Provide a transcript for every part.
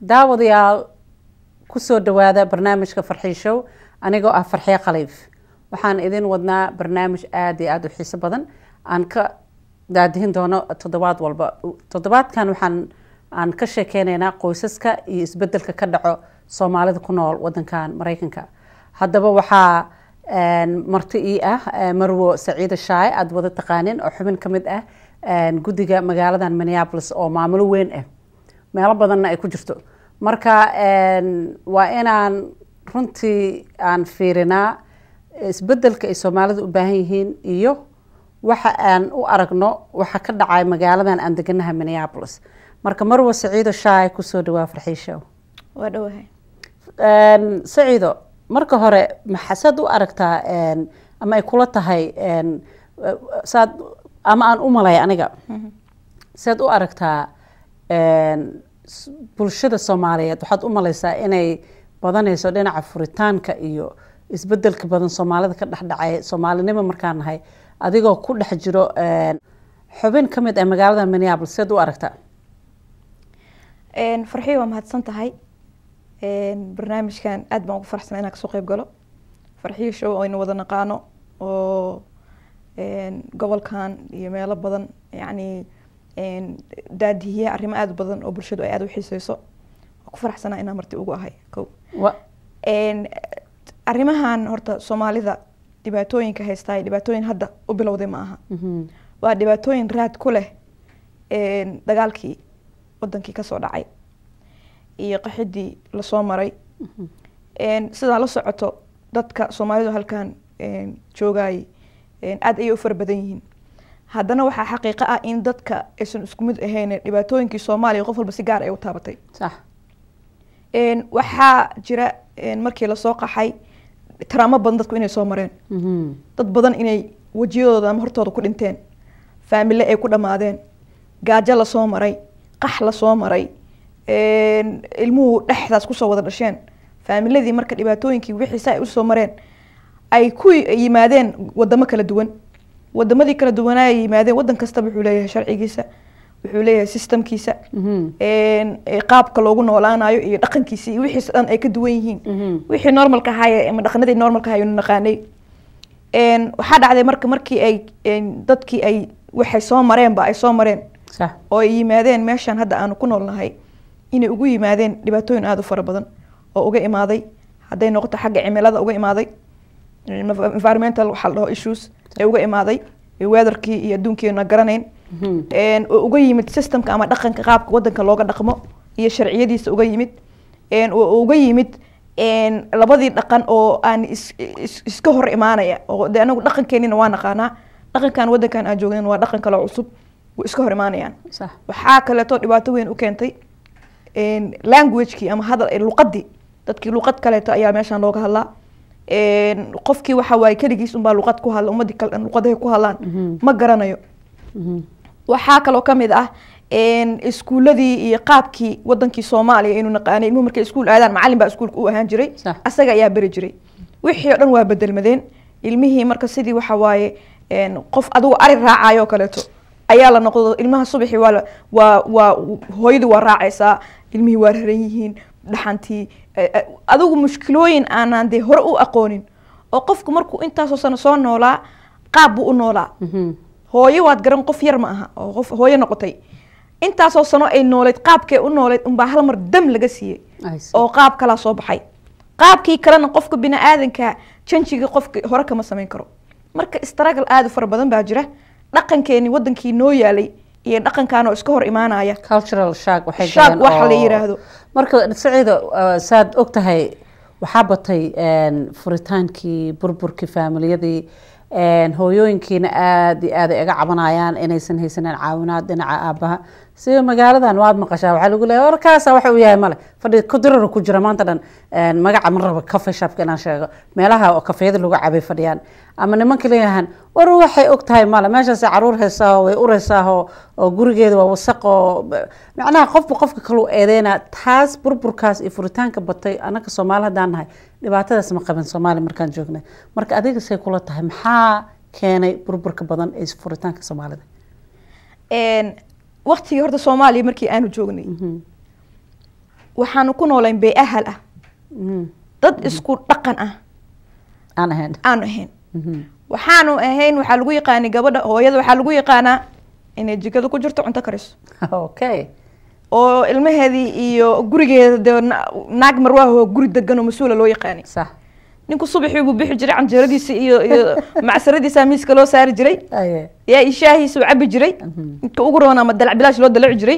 daawadayaal kusoo dhawaada barnaamijka farxii show anigoo ah farxiye khaliif waxaan idin wadnaa barnaamij aada iyo aada u xiiso badan aan ka daadihin doono toddobaad walba toddobaadkan waxaan aan ka sheekeyneynaa qoysaska iyo isbedelka ka dhaco soomaalida ku nool wadankan mareykanka haddaba waxaa marti ii ah marwo saciida shaaye aada wada taqaanin oo xubin ka mid ah guddiga magaaladan minneapolis oo maamulo weyn ah meelo badanna ay ku jirto marka waa inaan runtii aan fiirinaa isbedelka ay soomaalidu u baahan yihiin iyo waxa aan u aragno waxa ka dhacay magaaladan aan deganaha minneapolis marka marwo saciido shaay kusoo dhawaa farxiishow waa dhowahay saciido marka hore maxasaad u aragtaa ama ay kula tahay saad ama aan u malay aniga saad u aragtaa bulshada soomaaliyeed waxaad u malaysaa inay badanayso dhinaca furitaanka iyo isbedelka badan soomaalida ka dhexdhacay soomaalinimo markaan nahay adigoo ku dhex jiro xubin ka mid ah magaalada minneapolis saad u aragtaa farxiyo waa mahadsan tahay barnaamijkan aad baan ugu faraxsana inaan kasoo qeyb galo farxiyo show aynu wada naqaano oo gobolkan iyo meelo badan yacni daadihiya arrimo aada u badan oo bulshadu ay aada u xiiseyso waa ku faraxsanaa inaan marti ugu ahay ko arrimahan horta soomaalida dhibaatooyinka haystaa dhibaatooyin hadda u bilowday ma aha waa dhibaatooyin raad ku leh dagaalkii wadankii kasoo dhacay iyo qaxidii lasoo maray sidaa la socoto dadka soomaalidu halkan joogayay aada ayay u fara badan yihiin haddana waxaa xaqiiqo ah in dadka aysan isku mid ahayn dhibaatooyinkii soomaaliya qof walba si gaar ay u taabatay sax waxaa jira markii lasoo qaxay taraamo badan dadku inay soo mareen dad badan inay wejiyadooda ama hortooda ku dhinteen faamile ay ku dhammaadeen gaajo lasoo maray qax lasoo maray ilmuhu dhexdaas kusoo wada dhasheen faamiladii marka dhibaatooyinkii wixiisa ay usoo mareen ay ku yimaadeen wadamo kala duwan wadamadii kala duwanaa ay yimaadeen wadan kastaba wuxuu leeyahay sharcigiisa wuxuu leeyahay systemkiisa qaabka loogu noolaanayo iyo dhaqankiisa iyo wixiisa dhan ay ka duwan yihiin wixii normalka ahaay ama dhaqanadii normalka ahay nu naqaanay waxaa dhacday marka markii ay dadkii ay waxay soo mareenba ay soo mareen oo ay yimaadeen meeshan hadda aanu ku noolnahay inay ugu yimaadeen dhibaatooyin aada u fara badan oo uga imaaday hadday noqoto xagga cimilada uga imaaday environmental waxaa la dhaho issues ee uga imaaday weatherkii iyo adduunkiina garanayn oo uga yimid systemka ama dhaqanka qaabka wadanka looga dhaqmo iyo sharciyadiisa uga yimid oo uga yimid labadii dhaqan oo aan iska hor imaanaya oo de anagu dhaqankeenina waa naqaanaa dhaqankan wadankan aan joognan waa dhaqan kale cusub way iska hor imaanayaan waxaa kaleeto dhibaato weyn u keentay languagekii ama hadal luqadii dadkii luqad kaleeto ayaa meeshaan looga hadlaa qofkii waxa waaye keligiis unbaa luqad ku hadla ummadii kale luqadahay ku hadlaan ma garanayo waxaa kaloo kamid ah iskuuladii iyo qaabkii wadankii soomaaliya inuu naqaanay ilmuhu markay iskuul aadaan macalin baa iskuulka u ahaan jiray asaga ayaa beri jiray wixii o dhan waa bedelmadeen ilmihii marka sidii waxa waaye qof adigu ari raacayo kaleeto ayaa la noqdo ilmaha subaxii waa waa waa hooyadii waa raacaysaa ilmihii waa raran yihiin dhaxantii adigu mushkilooyin aanaan dee hore u aqoonin oo qofku markuu intaasoo sano soo noolaa qaab buu u noolaa hooyo waad garan qof yar ma aha oo qof hooyo noqotay intaasoo sano ay nooleyd qaabkee u nooleyd unbaa hal mar dam laga siiyey oo qaab kalaa soo baxay qaabkii kalena qofka bini aadanka janjiga qofka hore kama samayn karo marka istragal aada u fara badan baa jira dhaqankeeni wadankii noo yaalay iyo dhaqankan oo iska hor imaanaya cultural shark waxay shark waxa la yiraahdo marka saciido saad og tahay waxaa batay furitaankii burburkii faamiliyadii hooyooyinkiina aada iyo aad ay iga cabanayaan inaysan haysanin caawinaad dhinaca aabaha sida magaaladan waad maqashaa waxaa lagu leeya warkaasa waxa uu yahay male fadhi kudirara ku jira maanta dhan magaca ma raba cafe shopka inaan sheego meelaha oo kafeeyada lagu cabay fadhiyaan ama nimanka leeyahan war waxay og tahay male meeshaasay caruur heysaaho way ureysaaho oo gurigeeda waa wasaq oo macnaha qofba qofka kaluu eedeyna taas burburkaas iyo furitaanka batay annaga soomaali haddaan nahay dhibaatadaas ma qabin soomaali markaan joognay marka adiga say kula tahay maxaa keenay burburka badan ee furitaanka soomaalida waktigii horta soomaaliya markii aanu joognay waxaanu ku noolayn bee ahal ah Mhm. dad isku dhaqan ah aan ahayn aanu ahayn Mhm. waxaanu ahayn waxaa lagu yaqaanay gabadha hooyada waxaa lagu yaqaanaa inay jikada ku jirto cunto kariso okay oo ilmaheedii iyo gurigeeda dee na- naag marwaahoo guri degan oo mas-uula loo yaqaanay sax ninku subaxii buu bixi jiray canjeeradiisa iyo iyo macsaradiisa miiska loo saari jiray aye yaa ishaahiisa uu cabi jiray inka ugu roon ama dalac bilaash loo dalaci jiray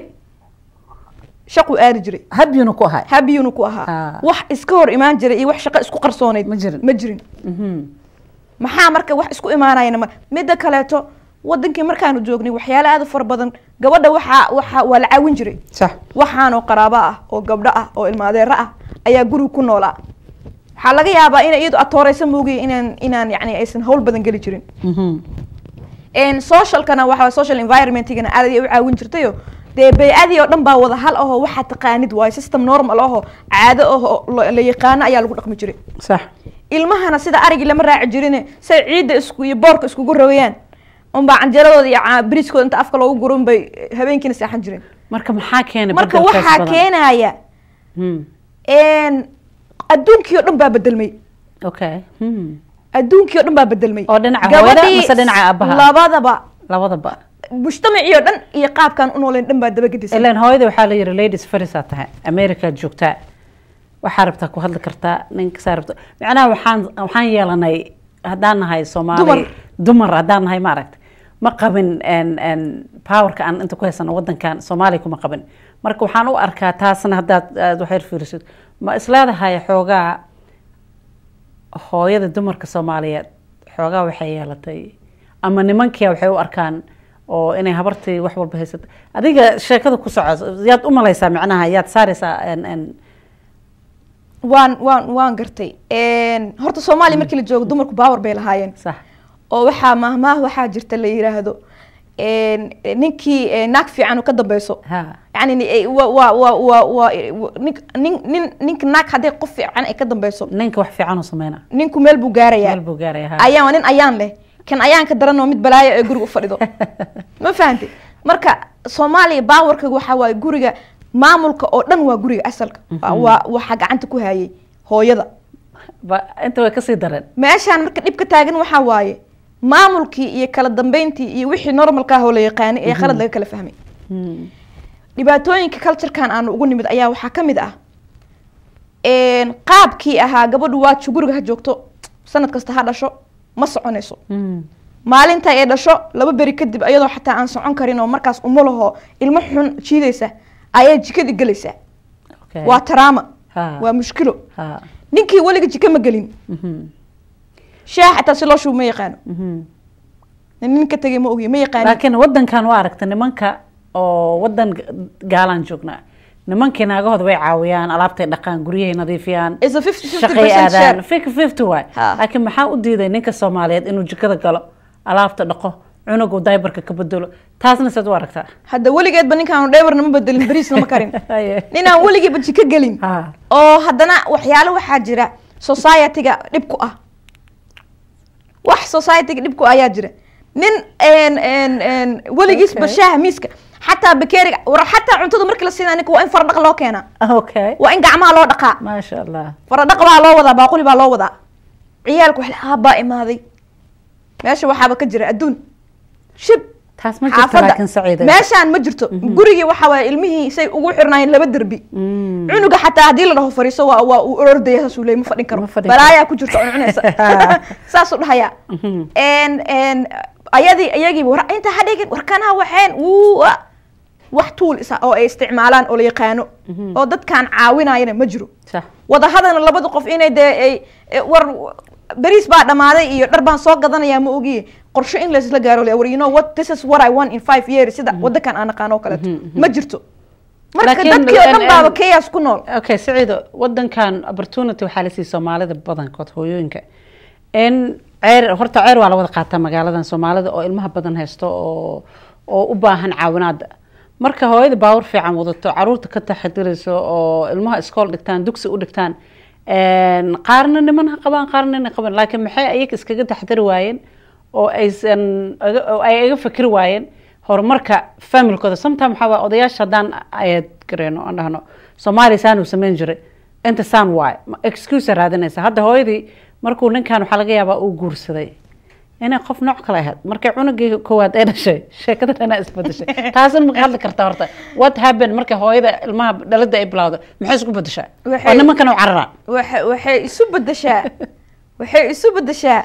shaquu aadi jiray habyuna ku ahay habiyuuna ku ahaa Ah. wax iska hor imaan jiray iyo wax shaqo isku qarsoonayd Ma jirin. ma jirin Mhm. maxaa marka wax isku imaanayana ma midda kaleeto wadankii markaanu joognay waxyaala aad u fara badan gabadha waxaa waxaa waa la caawin jiray sax waxaanoo qaraabo ah oo gabdho ah oo ilmaadeero ah ayaa guriga ku noolaa waxaa laga yaabaa inay iyadu atooreysa moogiya inaan inaan yani aysan hawl badan geli jirin Mhm. n socialkana waxa social environmentigana aad ayay u caawin jirtayo dee bay-adii oo dhan baa wada hal ahoo waxaa taqaanid waayo system normal ahoo caado ahoo la la yaqaano ayaa lagu dhaqmi jiray sax ilmahana sida arigii lama raaci jirine say ciidda isku iyo boorka iskugu rogayaan unbaa canjeeradooda iyo ca- bariiskooda inta afka loogu guro unbay habeenkiina seexan jireen marka maxaa keenay marka bedelkaas waxaa badan? keenaya Mhm. n adduunkii oo dhan baa bedelmay okay Mhm. adduunkii oo dhan baa bedelmay Oo dhinaca hooyada Gabadhii mise dhinaca aabbaha? labadaba labadaba mujtamacii oo dhan iyo qaabkaan u nooleen dhan baa dabagedisay ilaan hooyada waxaa la yiri ladies farisaa tahay america joogtaa waxaa rabtaa ku hadli kartaa ninka saa rabta macnaha waxaan waxaan yeelanay haddaan nahay soomaali Dumar. dumar haddaan nahay maaragta ma qabin n n powerka aan inta ku haysano wadankan soomaaliya kuma qabin marka waxaan u arkaa taasna haddaad aad waxyar fiirisid ma isleedahay xoogaa hooyada dumarka soomaaliyeed xoogaa waxay yeelatay ama nimankia waxay u arkaan oo inay habartii wax walba haysato adiga sheekada ku soco yaad u malaysaa macnaha yaad saaraysaa n n waan waan waan gartay n horta soomaaliya markii la joogo dumarku baawar bay lahaayeen sax oo waxaa mahmaah waxaa jirta la yiraahdo n ninkii eh, naag fiican oo ka dambeyso ha yani ni- eh, wa wa wa wa wa nin nin nin ninka naag hadday qof fiican ay ka dambeyso ninka wax fiican u sameyna ninku meel buu gaarayaa meel buu gaaraya ha ayaan nin ayaan leh kan ayaan ka daran oo mid balaayo ee guriga u fadhido ma fahantay marka soomaaliya baawarka waxa waaye guriga maamulka oo dhan waa guriga asalka Waa- waa waxaa gacanta ku hayay hooyada ba inta way kasii dareen meeshaan marka dhib ka taagan waxaa waaye maamulkii iyo kala dambeyntii iyo wixii normalka ah oo la yaqaanay ee khalad laga kala fahmay Hmm. dhibaatooyinka culturekan aanu ugu nimid ayaa waxaa ka mid ah n qaabkii ahaa gabadhu waajo guriga ha joogto sanad kasta ha dhasho ma soconayso Hmm. maalinta ay dhasho laba beri kadib iyadoo xataa aan socon karin oo markaas umulaho ilmo xun jiidaysa ayaa jikadii gelaysaa Okay. waa taraama Ha. waa mushkilo ha ninkii weliga jiko ma gelin Mhm. shaah xataa si loo shubo ma yaqaano Mhm. nin ka tegay ma ogiyo ma yaqaanin laakiin wadankan waa aragta nimanka oo wadan ga- gaalaan joognaa nimankii naagahooda way caawiyaan alaabtay dhaqaan guryahay nadiifiyaan It's a 50-50% shaqay share. aadaan fifty fifty waay Ha. laakiin maxaa u diiday ninka soomaaliyeed inuu jikada galo alaabta dhaqo cunugu daybarka ka bedelo taasna saad u aragtaa hadda weligeedba ninkaan dheebarna ma bedelin bariisna ma karin Haye. ninaan weligiiba jiko gelin ha oo haddana waxyaalo waxaa jira society-ga dhib ku ah wax society-ga dhib ku ah ayaa jira nin n n n weligiisba Okay. shaaha miiska xataa bakeeriga war xataa cuntada markii la siinaa ninka waa in faradhaq loo keenaa okay waa in gacmaha loo dhaqaa maasha allah faradhaq baa loo wadaa baaquli baa loo wadaa ciyaalku wax aabbaa imaaday meesha waxaaba ka jira adduun shib taas ma jirto laakiin saciida meeshaan ma jirto gurigii waxa waaye ilmihii say ugu xirnaayeen laba derbi Mm. cunuga xataa haddii la dhaho fariiso waa waa uu ordaya saasuu leey ma fadhin karo Ma fadhin karo. balaayaa ku jirta cuncunaysa saasuu dhahayaa Mhm. n n ayadii iyagiiba war inta ha dhigin warkanaha waxeen wuu ah. wax tuul isa oo ay isticmaalaan oo la yaqaano oo dadkaan caawinayana ma jiro sax wadahadana labada qof inay dee ay e, war beriis baa dhammaaday iyo dhar baan soo gadanayaa ma ogiye qorshe in laysla gaaro le war you know what this is what I want in five years sida wadankan aan aqaano oo kaleeto ma jirto marka Laakiin, dadkii oo dhan en- baaba en- chaos ku nool okay saciido wadankan opportunity waxaa la siiyey soomaalida badankood hooyooyinka in ceer horta ceer waa la wada qaataa magaaladan soomaalida oo ilmaha badan haysto oo oo u baahan caawinaada marka hooyada baawar fiican wadato caruurta ka taxadirayso oo ilmaha iskool dhigtaan dugsi u dhigtaan een, qaarna niman ha qabaan qaarna nin ha qaban laakiin maxay ayaga iskaga taxadiri waayeen oo aysan aga- oo ay iga fikri waayeen horumarka familkooda sometime waxaa waa odayaasha haddaan ayaad gareyno aan dhahno soomaaliya saan uu samayn jiray inta saan waay excuse raadinaysa hadda hooyadii markuu ninkan waxaa laga yaabaa uu guursaday inay qof nooc kale ahayd markay cunugii koowaad ay dhashay sheekada dhanaa isbedeshay taasina maka hadli karta horta what happened markay hooyada ilmaha dhalada ay bilowda maxay isku bedeshaa Waxay- waa nimankan u carara waxay waxay isu bedeshaa waxay isu bedeshaa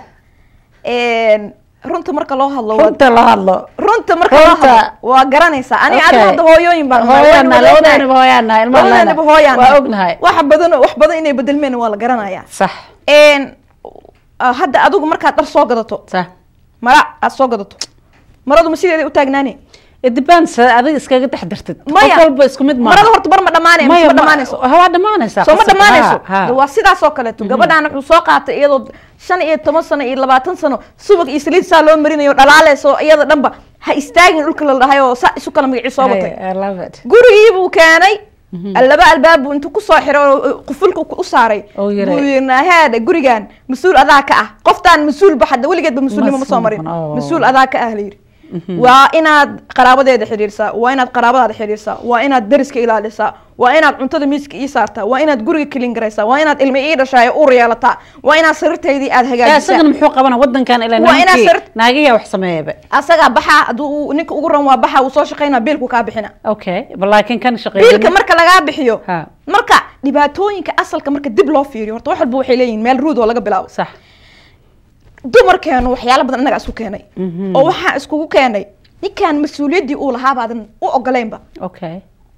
een, runta marka loo hadlo waa- runta la hadlo runta marka loo Runta. hadlo waa garanaysaa ani Okay. adiga hadda hooyooyin baan nahay, hooyaana waan wada ognahay. labadaanaba hooyaana ilmaha labadaanaba hooyaan waa nahay. ognahay wax badan wax badan inay bedelmeen waa la garanayaa sax een ah, hadda adigu markaad dhar soo gadato sax mara aad soo gadato maradu ma sideeda u taagnaane it depends adiga iskaga dhex dartid maya qof walba isku mid maaha marada horta bar ma dhamaanay maya ma ma- dhamaanayso waa dhamaanaysaa soo ma qasab. dhamaanayso Ha, ha. De waa sidaas oo kaleeto gabadhaan wuxuu soo qaatay iyadoo shan iyo toban sano iyo labaatan sano subag iyo saliid saa loo marinayo dhalaaleyso iyada dhanba ha istaagin dhulka la dhahay oo saa isu kala magacii soo watay Hey, I love it. gurigii buu keenay laba albaab buu intuu kusoo xiray oo qufulka u saaray Oo yiri. buu yiri heede gurigan mas-uul adaa ka ah qoftaan mas-uul ba hadda weligeedba mas-uulnimo ma soo marin Mas-uul noqon, oo. mas-uul adaa ka ah layiri waa inaad qaraabadeeda xidhiirsaa waa inaad qaraabadaada xidhiirsaa waa inaad dariska ilaalisaa waa inaad cuntada miiska ii saartaa waa inaad guriga kelin garaysaa waa inaad ilma ii dhashaa ee uur yeelataa waa inaad sariirtaydii aad Eh, hagaajisaa isagana muxuu qabana wadankan ilaa Waa inaad nimankii sar- naagiyaa wax sameeyaba asagaa baxaa hadduu uu- ninka ugu ran waa baxaa uu soo shaqaynaa biilku kaa bixina okay bal laakiin kan biilka shaqeeyay marka lagaa bixiyo Ha. marka dhibaatooyinka asalka marka dib loo fiiriyo horta wax walba waxay leeyihin meel ruud oo laga bilaabo sax dumarkeenu waxyaalo badan innaga isku keenay Mhm. oo waxaa iskugu keenay ninkaan mas-uuliyaddii uu lahaa baadan u ogoleynba okay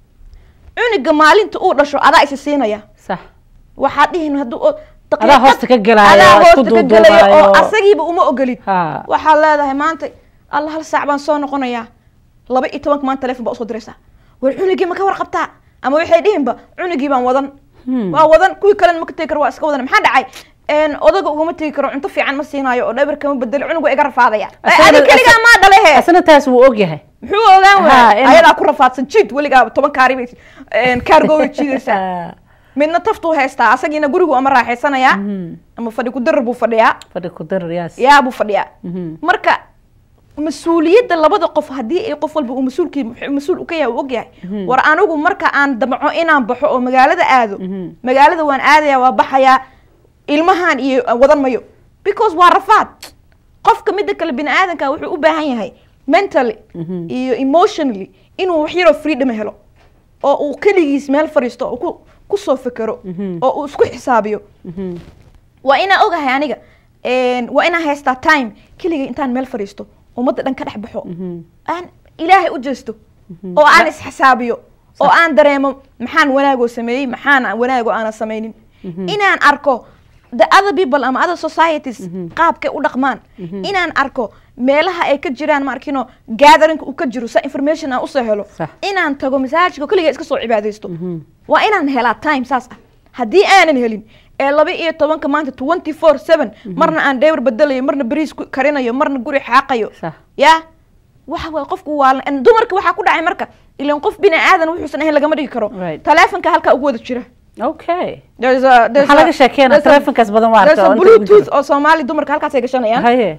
cuniga maalinta uu dhasho adaa isa siinaya sax waxaad dhihin hadduu o- Adaa daqiiqad- hoosta ka gelaayo, adaa isku hoosta ka gelaya oo duuduubaayo. asagiiba uma ogolid ha waxaad leedahay maanta alla hal saac baan soo noqonayaa laba iyo tobanka maanta telefon baa usoo diraysaa war cunigii ma ka warqabtaa ama waxay dhihinba cunigii baan wadan Hmm. waa wadan kuwii kalena ma ka tegi karo waa iska wadan maxaa dhacay een, odaga ugama tegi karo cunto fiican ma siinaayo oo dhabar kama bedelo cunugu iga rafaadaya Asagana- adi keligaa maa dhalehe asna taas wuu ogyahay muxuu ogaan Ha, waaya in- ayadaa ku rafaadsan jiid weligaa toban kaari bay kaargo way jiidaysaa midna taftuu haystaa asagiina gurigu ama raaxaysanayaa Mhm. ama fadhi ku darar buu fadhiyaa fadhi ku darar yaas yaa buu fadhiyaa Mhm. marka mas-uuliyadda labada qof haddii ay qof walba uu mas-uulkii mas-uul u ka yahay uu ogyahay war anigu marka aan damco inaan baxo oo magaalada aado Mhm. magaalada waan aadaya waa baxayaa ilmahan iyo wadan mayo because waa rafaad qofka midda kale bini aadanka wuxuu u baahan yahay mentally Mhm. iyo emotionally inuu wax yaroo freedom helo oo uu keligiis meel fadhiisto oo ku kusoo fekero Mhm. oo uu isku xisaabiyo Mhm. waa inaa ogahay aniga een, waa inaa haystaa time keligay intaan meel fadhiisto ummadda dhan ka dhex baxo Mhm. aan ilaahay u jeesto oo aan isxisaabiyo oo aan dareemo maxaan wanaagoo sameeyey maxaan wanaagoo aanan samaynin inaan arko the other people ama other societies qaabkay u dhaqmaan inaan arko meelaha ay ka jiraan maarkino gatherinka uu ka jiro sa information aan usoo helo Sax. inaan tago masaajidka keliga iska soo cibaadaysto Mhm. waa inaan helaa time saas ah haddii aanan helin ee laba iyo tobanka maanta twenty four seven marna aan dhewr bedelayo marna beriis ku karinayo marna guri xaaqayo sax ya waxa waay qofku waa la- dumarka waxaa ku dhacay marka ilan qof bini aadan wuxuusan ahayn lagama dhigi karo Right. taleefonka halkaa ugu wada jira okay There's a- there's maxaa a- laga sheekeena there's a- telefonkaas badan waa there's arka a oo inta ugu bluetooth jiro. oo soomaali dumarka halkaas ay gashanayaan haye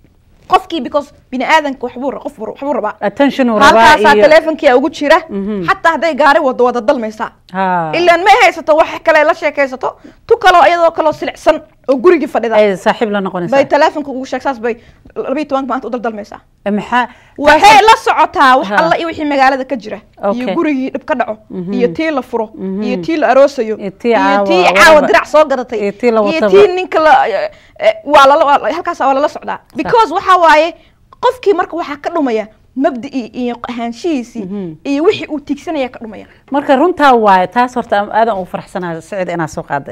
qofkii because bini aadanka waxbuu ra- qof waxbuu rabaa attention uu rabaa halkaasaa iyo taleefonkia ugu jira Mhm. xataa hadday gaari wado wada dalmaysaa ha ilaan ma haysato wax kale la sheekaysato tu kaloo iyadoo kaloo silicsan oo gurigii fadhida ay saaxiib la bay noqonaysaa taleefonka ugu sheeg saas bay labiyi tobanka maanta u daldalmaysaa Eh, maxaa waxay la socotaa wax Ha. alla iyo wixii magaalada ka jira Okay. iyo gurigii dhib ka dhaco Mhm. iyo tii la furo Mhm. iyo tii la aroosayo Iyo tii caawa- tii whatever. caawa dirac soo gadatay Iyo tii la iyo wataba. tii ninka la eh, eh, waa lala waa- halkaas waa lala socdaa because waxa waaye qofkii marka waxaa ka dhumaya mabdii iyo ahaanshihiisii Mhm. iyo wixii uu tiigsanaya ka dhumaya marka runtaa waaye taas horta aadan ugu faraxsanahay sicid inaa soo qaaday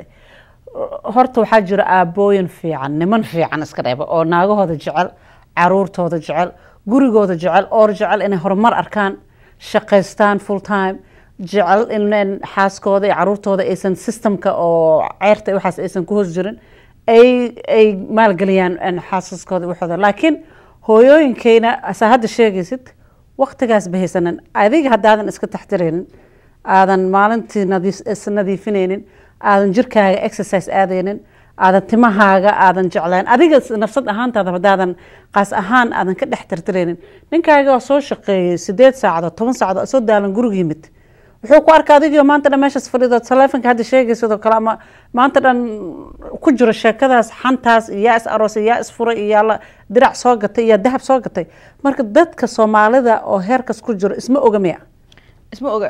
horta waxaa jira aabooyin fiican niman fiican iska dheeba oo naagahooda jecel caruurtooda jecel gurigooda jecel oor jecel inay horumar arkaan shaqaystaan full time jecel in xaaskooda iyo caruurtooda aysan systemka oo ceyrta iyo waxaas aysan ku hoos jirin ay ay maalgeliyaan een, xaasaskooda iyo waxooda laakiin hooyooyinkeyna asaa hadda sheegaysid waqtigaas bahaysanan adiga haddaadan iska taxtiraynin aadan maalintii nadiif is nadiifinaynin aadan jirkaaga exercise aadaynin aadan timahaaga aadan jeclayn adiga s- nafsad ahaantaada haddaadan qaas ahaan aadan ka dhex tirtiraynin ninkaaga oo soo shaqeeyey sideed saacadood toban saacadood soo daalan guriga yimid wuxuu ku arka adigio maanta dhan meeshaas fadhido taleefonka hadda sheegaysidoo kale ama maanta dhan ku jiro sheekadaas xantaas iyo yaa is aroosay yaa is furay iyo yaa la dirac soo gatay iyo dahab soo gatay marka dadka soomaalida oo heerkas ku jiro isma oga miya isma oga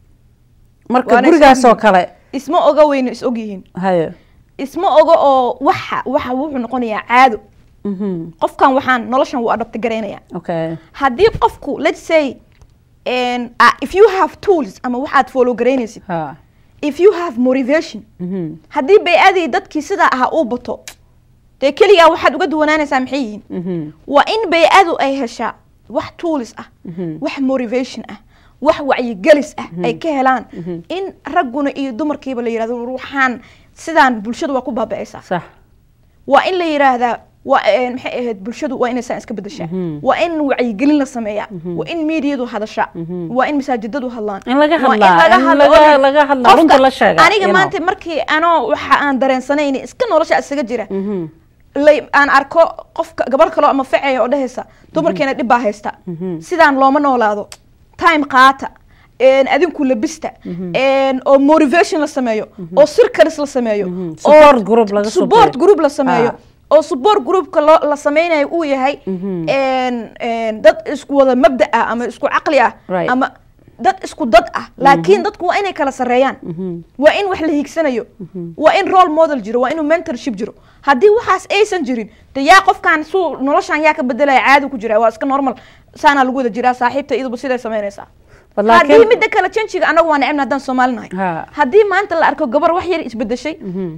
marka Waana gurigaas oo isogyihiin. kale isma oga weyna is ogyihiin hayo isma oga oo waxa waxa wuxuu noqonayaa caado Mhm. qofkan waxaan noloshan wuu adabta garaynaya okay haddii qofku let's say and, uh, if you have tools ama waxaad follow garaynaysid ha if you have motivation Mhm. haddii bay-adii dadkii sidaa ahaa uu bato dee keligaa waxaad uga duwanaanaysaa maxay yihiin Mhm. waa in bay-adu ay heshaa wax tools ah Mhm. wax motivation ah wax wacyigelis ah ay ka helaan in ragguna iyo dumarkiiba la yidhahdo ruuxaan sidaan bulshadu waa ku baaba'aysaa sax waa in la yidhaahdaa waa eh, maxay ahayd bulshadu waa inay saan iska bedeshaa Mhm. waa in wacyigelin la sameeyaa waa in miidiyadu hadashaa waa in masaajidadu hadlaan In laga waa in hadlaa, in hadlo laga- oo laga hadlaa, qofka- runta la sheegaa, aniga you know. maanta markii anoo waxa aan dareensanayn iska nolosha isaga jira Mhm. lay aan arko qofka gabar kaloo ama facaya oo dhehaysa dumarkeena dhib baa haysta sidaan looma noolaado time qaata een, adinku labista een, oo motivation la sameeyo oo circles la sameeyo oo Support group laga soo support bixiyo. group la sameeyo Ah. oo support groupka loo la sameynayo uu yahay een, een, dad isku wada mabda ah ama isku caqli ah Right. ama dad isku dad ah laakiin dadku waa inay kala sareeyaan waa in wax la hiigsanayo waa in role model jiro waa inuu mentorship jiro haddii waxaas aysan jirin de yaa qofkan suu noloshan yaa ka bedelaya caadi ku jira waa iska normal saanaa lagu wada jiraa saaxiibta iyaduba siday samaynaysaa But haddii laakiin- midda kale janjiga anagu waa necebna haddaan soomaali nahay Ha. haddii maanta la arko gabar wax yar isbedeshay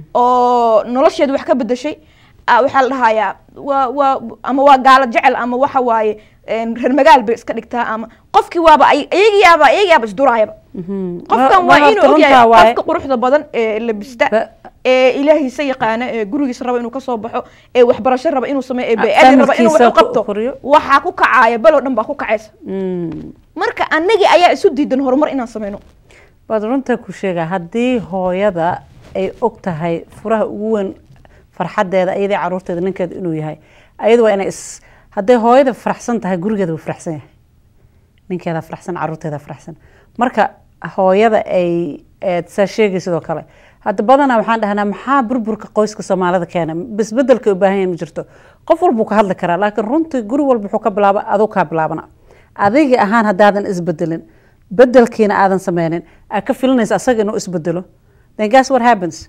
oo nolosheeda wax ka bedeshay ah, waxaa la dhahayaa waa waa ama waa gaalo jecel ama waxa waaye een, reer magaal bay iska dhigtaa ama qofkii waaba ay- iyagiyaaba iyagiyaaba isduraayaba qofkan waa inuu ogyahay qofka quruxda badan ee labista Ba- ee ilaahiisa yaqaana ee gurigiisa raba inuu kasoo baxo ee waxbarasho raba inuu sameeyo ee bay-adi raba inuu wax familkiisa u qabto ku koriyo. waxaa ku kacaaya balow dhan baa ku kacaysa marka anagii ayaa isu diidan horumar inaan sameyno waad runta ku sheegaa haddii hooyada ay og tahay furaha ugu weyn farxadeeda iyadii caruurteeda ninkeeda inuu yahay ayadu waa inay is hadday hooyada faraxsan tahay gurigeeda wuu faraxsan yahay ninkeeda faraxsan caruurteeda faraxsan marka hooyada ay eed saa sheegay sidoo kale hadda badanaa waxaan dhahnaa maxaa burburka qoyska soomaalida keena bisbedelka u baahan yahay ma jirto qof walbuu ka hadli karaa laakiin runtii guri walba wuxuu ka bilaaba aduu kaa bilaabana adiga ahaan haddaadan isbedelin bedelkiina aadan sameynin aad ka filinaysa asaga inuu isbedelo then guess what happens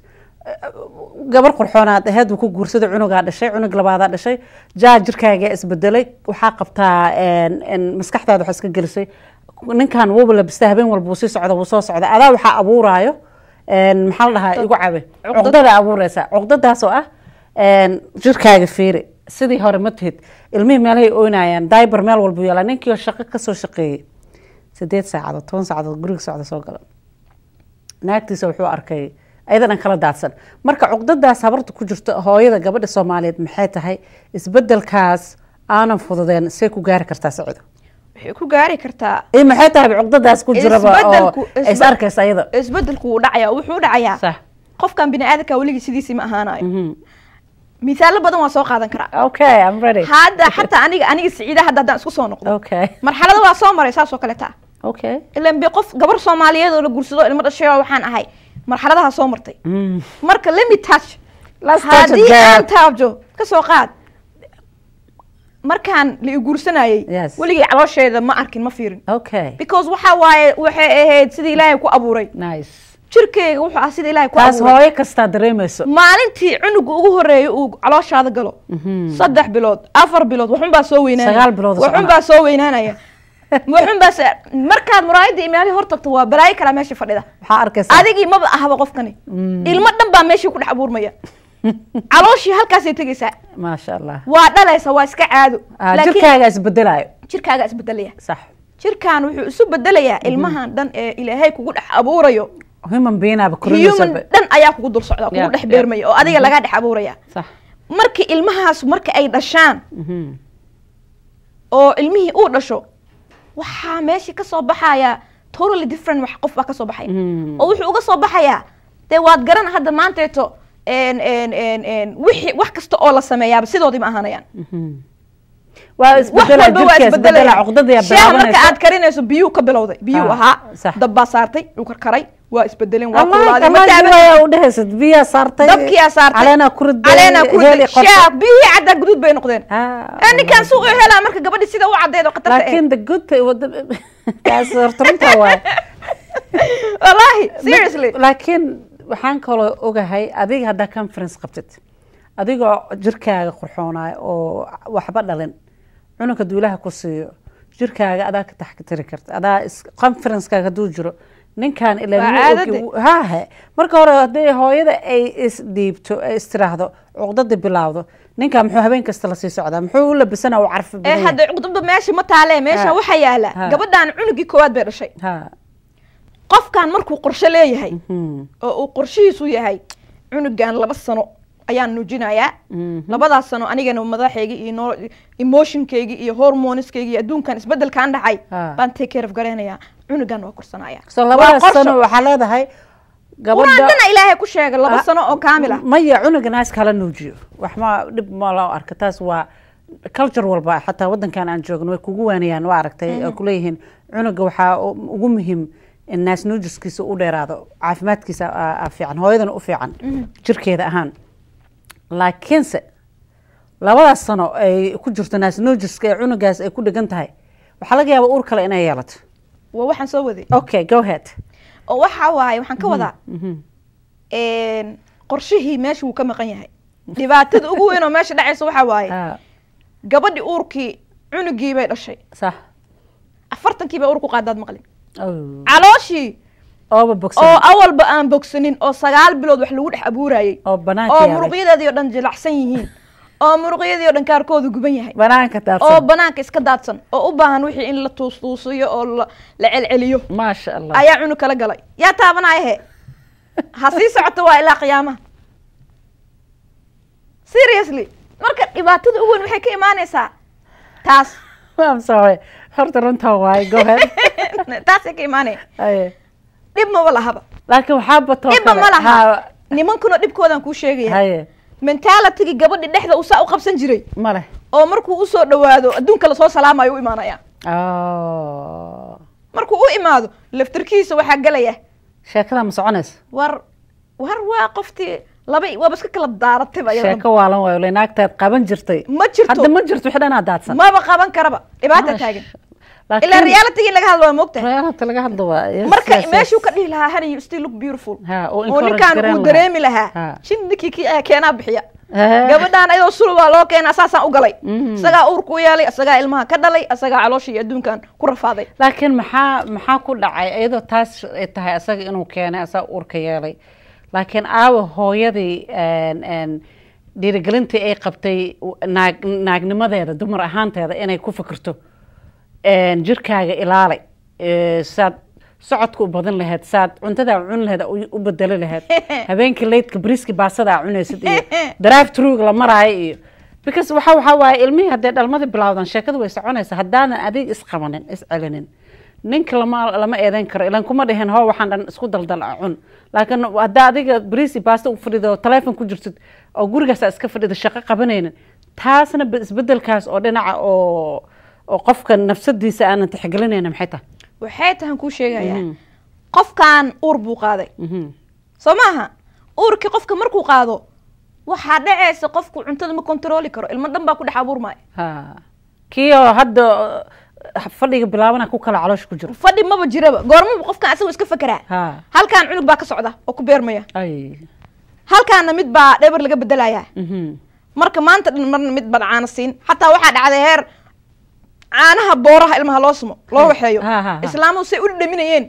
gabar qurxoonaad aheed uu ku guursaday cunugaa dhashay cunug labaadaa dhashay jaa jirkaagaa isbedelay waxaa qabtaa een, een, maskaxdaada waxaa iska gelisay ninkan wuuba labistaa habeen walba wuu sii socda wuu soo socda adaa waxaa abuuraayo een, maxaa la dhahaa igu cabe Cuqdad. cuqdada abuureysa cuqdadaas oo ah een, jirkaaga fiiri sidii hore ma tihid ilmihii meelahay oynayaan daiber meel walbu yeelaa ninkii oo shaqo kasoo shaqeeyey sideed saacadood toban saacadood guriga socda soo gala naagtiisa wuxuu arkay ayada dhan kala daadsan marka cuqdadaas habarta ku jirto hooyada gabadha soomaaliyeed maxay tahay isbedelkaas aanan fududeen see ku gaari kartaa sacido waxay ku gaari kartaa iyo maxay tahay cuqdadaas ku jiraba oo Isbedelku- is isbe- arkaysa ayada isbedelku wuu dhacaya wuxuu dhacayaa sax qofkan bini aadamka weligii sidiisii ma ahaanayo Mhm. misaalo badan waa soo qaadan karaa okay i'm ready hadda xataa aniga aniga siciida hadda haddaan isku soo noqdo okay marxalada waa soo maray saas oo kaleeta okay ilan bi qof gabar soomaaliyeed oo la guursado ilmo dhashay oo waxaan ahay marxaladaha soo martay Mm. marka let me touch Let's touch it, haddii girl. aan taabjo ka soo qaad markaan la i guursanayay Yes. weligay caloosheeda ma arkin ma fiirin okay because waxa waaye waxay ahayd sidii ilaahay ku abuuray nice jirkeyga wuxuu ah sidii ilaahay ku taas abuuray hooyo kastaa dareemayso maalintii cunuga ugu horeeyay uu calooshaada galo saddex bilood afar bilood waxunbaa soo weynaanaya Sagaal bilood oo waxunbaa soo weynaanaya waxunbaa se- markaad muraayada imaali hor tagto waa balaayo kalaa meesha fadhida waxaa arkaysaa adigii maba ahaba qofkani ilmo dhan baa meeshii ku dhex abuurmaya calooshii halkaasay tegaysaa maasha allah waa dhalaysa waa iska caado Ah, laakiin jirkaaga isbedelayo jirkaaga isbedelaya sax jirkaan wuxuu isu bedelayaa ilmahan dhan ee ilaahay kugu dhex abuurayo human beingaba human korinaysa dhan ayaa kugu dul socda kugu Yeah, dhex yeah. beermaya oo adiga lagaa dhex abuuraya sax marka ilmahaas marka ay dhashaan Mhm. oo ilmihii uu dhasho waxaa meesha kasoo baxaya totally different wax qof baa kasoo baxaya Mm. oo wuxuu uga soo baxayaa dee waad garan hadda maanteeto en- en- en- en, wixii wax kasta oo la sameeyaaba sidoodii ma ahaanayaan Mhm. waa wax isbedela walba waa jirka isbedela isbedelaya cuqdada yaa shaaha marka bilaabanaysa aad karinayso biyuu ka bilowday biyuu Ah, ahaa sax. dab baa saartay wuu karkaray waa isbedeleen waa Wallahi, kulaaday ma kallaaji taaban waa u dhehaysid biyaa saartay dabkiyaa saartay caleenaa ku riday caleenaa ku heli riday qorta. shaah biyihii caddaa guduud bay noqdeen Ah, ee ninkaan suuq helaa marka gabadhi sida u caddeed oo khatarta eh laakiin the good thing wada taas horta runtaa waay wallaahi seriously laakiin waxaan kaloo ogahay adiga haddaa conference qabtid adigoo jirkaaga qurxoonayo oo waxba dhalin cunugka duulaha ku siiyo jirkaaga adaa ka taxtiri karta adaa is- conferencekaaga hadduu jiro ninkan ilaa Waa lagu caadade. ogi- hahe marka hore haddii hooyada ay isdhiibto ay istiraahdo cuqdada bilaawdo ninkan muxuu habeen kasta lasii socdaa muxuu u labisana u carfi ee badan yahay? hadda cuqdaba meesha ma taalee meesha Ha. waxaa yaala Ha. gabadhan cunugii koowaad bay dhashay ha qofkan markuu qorshe leeyahay mhm, oo uu qorshihiisu yahay cunugan laba sano ayaan nuujinayaa mhm. labadaas sano anigana madaxayga iyo noo emotionkayga iyo hormoneskayga iyo adduunkan isbedelkaan dhacay Ha. baan take care of garaynayaa cunugan waa korsanaya so Waa labadaas qorshe. sano waxaa leedahay qur-aan gabadha dana ilaahay ku sheegay laba Ah, sano oo kaamil ah maya cunuga naas kala nuujiyo wax ma dhib ma loo arka taas waa culture walba xataa wadankan aan joogno way kugu waanayaan waa aragtay oo kuleeyihiin cunuga waxaa u- ugu muhiim in naas nuujiskiisa u dheeraado caafimaadkiisa aa- aa fiican hooyadana u fiican jirkeeda ahaan laakiinse labadaas sano ay ku jirto naas nuujiska ee cunugaas ay ku dhegan tahay waxaa laga yaabaa uur kale inay yeelato waa waxaan soo waday okay go ahead oo waxa waaye waxaan ka wadaa Mhm. een, qorshihii meesha wuu ka maqan yahay dhibaatada ugu weyn oo meesha dhacaysa waxaa waaye Ah, gabadhii uurkii cunugii bay dhashay sax afartankii bay uur ku qaadaad maqlin Oh. calooshii ooba bogsan oo awalba aan bogsanin oo sagaal bilood wax lagu dhex abuurayay oo banaanka oo yaalay muruqyadeedii oo dhan jilacsan yihiin oo muruqyadii oo dhan kaarkoodu guban yahay banaanka oo daadsan banaanka iska daadsan oo u baahan wixii in la tuustuusiyo oo la la celceliyo maasha allah ayaa cunug kala galay yaa taabanaya he ha sii socoto waa ilaa qiyaamaha seriously marka dhibaatada ugu weyn waxay ka imaanaysaa taas I'm sorry horta runtaa waaye go ahead taasay ka imaanaya Aye. dhib maba lahaba laakiin waxaa batoo dhibba kale ma laha Ha- nimankuna dhibkoodaan kuu sheegaya haye mentalitygi gabadhi dhexda uu saa u qabsan jiray ma leh oo markuu usoo dhawaado adduunka lasoo salaamayo u imaanaya Oh. markuu u imaado laftarkiisa waxaa gelaya sheekada ma soconaysa war war waa qoftii laba waaba iska kala daaratayba iyada dhan. sheeko waalan waayo le naagtaad qaban jirtay ma jirto hadda ma jirto wixii dhanaa daadsan maba qaban karaba dhibaata taagan Laakiin- ilaa reality laga hadlo waa moogtahay reality laga hadlo waa yes, marka yes, yes. meeshuu ka dhihi lahaa honey you still look beautiful Ha, oo oo encourage ninkaan gareyn uu lahaa. dareemi lahaa Ha. shin ninkii ki ayaa keenaa bixiya Eh. gabadhaan ayadoo sulubaa loo keenaa saasaan u galay Mhm. isagaa uurku u yeelay isagaa ilmaha ka dhalay isagaa caloosha iyo adduunkan ku rafaaday laakiin maxaa maxaa ku dhacay iyadoo taas ay tahay asaga inuu keenay asaga uurka yeelay laakiin aawa hooyadii een, een, dhiirigelintii ay qabtay naag naagnimadeeda dumar ahaanteeda inay ku fikirto een, jirkaaga ilaalay ee, saad socodka u badan lahayd saad cuntada cuni lahayd u u bedeli lahayd habeenkii leydka briski baasada aa cunaysid iyo drive thruga la maraayo iyo because waxa waxa waaye ilmihii haddee dhalmada bilowdan sheekadu way soconaysa haddaanan adig isqabanin iscelinin ninka lama lama eedeyn karo ilan kuma dhihin hoo waxaan dhan isku daldal a cun laakiin haddaa adiga brisi baasta u fadhido teleefon ku jirtid oo gurigaas aa iska fadhida shaqo qabanaynin taasna be- isbedelkaas oo dhinaca oo oo qofka nafsadiisa aanan tixgelinayna maxay tahay waxay tahan kuu sheegayaa Mhm. qofkan uur buu qaaday Mhm. soo maaha uurkii qofka markuu qaado waxaa dhacaysa qofku cuntada ma kontrooli karo ilmo dhan baa ku dhex abuurmaya ha kii oo hadda uh, fadhiga bilaabana ku kala caloosha ku jiro fadhi maba jiraba goormaba qofkan asagoo iska fekeraa ha halkaan cunug baa ka socda oo ku beermaya ay halkaana mid baa dhebar laga bedelayaa mhm. marka maanta dhan marna mid baan caano siin xataa waxaa dhacday heer caanaha booraha ilmaha loo sumo loo waxeeyo Ha, ha, ha. islaamuhu say u dhadhaminayeen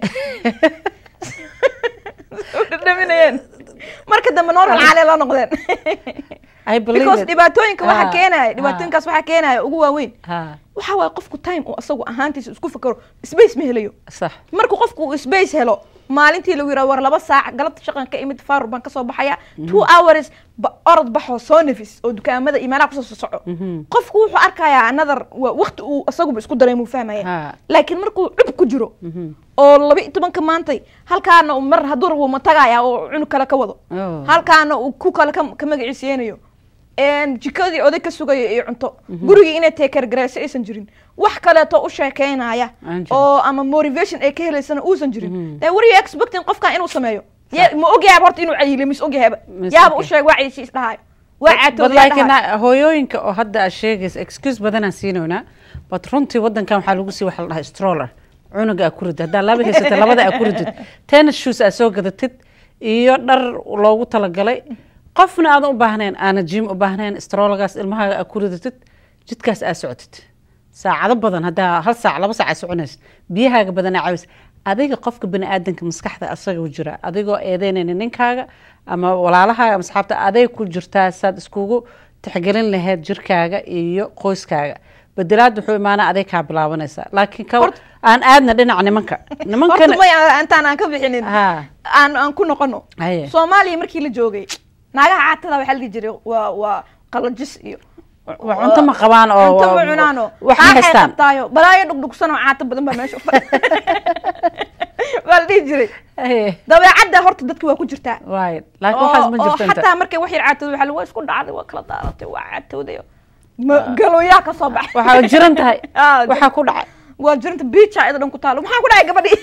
Say u dhadhaminayeen marka dambe normal caalee loo noqdeen I believe because it. dhibaatooyinka Ha, waxaa keenaya ha. dhibaatooyinkaas waxaa keenaya ugu waaweyn ha waxa waaye qofku time uu asagu ahaantiisa isku fikero space ma helayo sax marka qofku uu space helo maalintii lagu yidhaha war laba saac galabta shaqan ka imid faarur baan kasoo baxaya two hours ba orod baxoo soo nafis oo dukaamada iyo meelaha kusoo socdo Mhm. qofku wuxuu arkayaa another wa- waqti uu asaguba isku dareemuu fahmaya Ha. laakiin markuu cub ku jiro Mhm. oo laba iyo tobanka maantay halkaana uu mar hadduu rabo ma tagaya oo cunug kale ka wado Oh. halkaana uu ku kale ka ka magaciiseynayo een, jikadii oday ka sugaya iyo cunto gurigii inay teekergareyso aysan jirin wax kaleeto u sheekeynaya Aan jirin. oo ama motivation ay ka helaysana uusan jirin dee were you expecting qofkan inuu sameeyo Ye- ma ogyaaba horta inuu cayiliyo mis ogyahaba Mis yaaba u ogyahay. sheeg waa cayisi isdhahayo waa But caatooda laakiin ah, hooyooyinka oo hadda aad sheegaysa excuse badanaan siinoynaa but runtii wadankan waxaa lagu sii waxa la dhahaa stroller cunuga aa ku ridid haddaa laba haysata labada aa ku ridid tennis shoes aa soo gadatid iyo dhar loogu talagalay qofna aadan u baahnayn aana jim u baahnayn strollergaas ilmahaaga aa ku ridatid jidkaas aa socotid saacado badan haddaa hal saac laba saac aa soconaysa biyahaaga badanaa caawis adiga qofka bani aadanka maskaxda asaga u jira adigoo eedeynayna ninkaaga ama walaalahaaga ama asxaabta aday ku jirtaa saad iskugu tixgelin lahayd jirkaaga iyo qoyskaaga bedelaad wuxuu imaanaa aday kaa bilaabanaysaa laakiin ka Horta- aan aadna dhinaca nimanka horta nimankana may intaan aan ka bixinin Ha. aan aan ku noqono Haye. soomaaliya markii la joogay naagaha caatada waxaa la dhihi jiray waa waa qalajis iyo waa cunto ma qabaan oo cunto ma cunaano wax ma Xaaxay haystaan qabtaayo balaayo dhugdhugsan oo caato badan baa meesha u fadhi- waa la dhihi jiray Haye. dabeecadda horta dadka waa ku jirtaa waay laakiin waxaas ma oo jirto inta xataa markay wax yar caatooda waxaa lagu waa isku dhacday waa kala daaratay waa caatooday ma galooyaa ka soo baxay waxaa jiran tahay Ah, waxaa ku dhacay waa jirinta biija ida dhan ku taalo maxaa ku dhacay gabadhii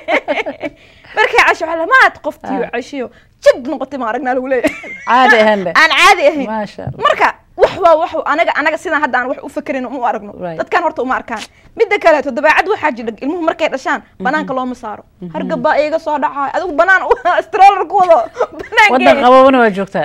markay casho waxaa la maad qoftii Ah. cashiyo jid noqotay ma aragnaa lagu leeyahay caadi ahaan leh aan caadi ahayn maasha allah marka wax waa wax anaga anaga sidaan hadda aan wax u fakerin uma aragno Right. dadkan horta uma arkaan midda kaleeto dabeecad waxaa jira ilmuhu markay dhashaan banaanka looma saaro hargab baa iiga soo dhacay adigu banaan stroller ku wado wadan banaanka qabobana waa joogtaa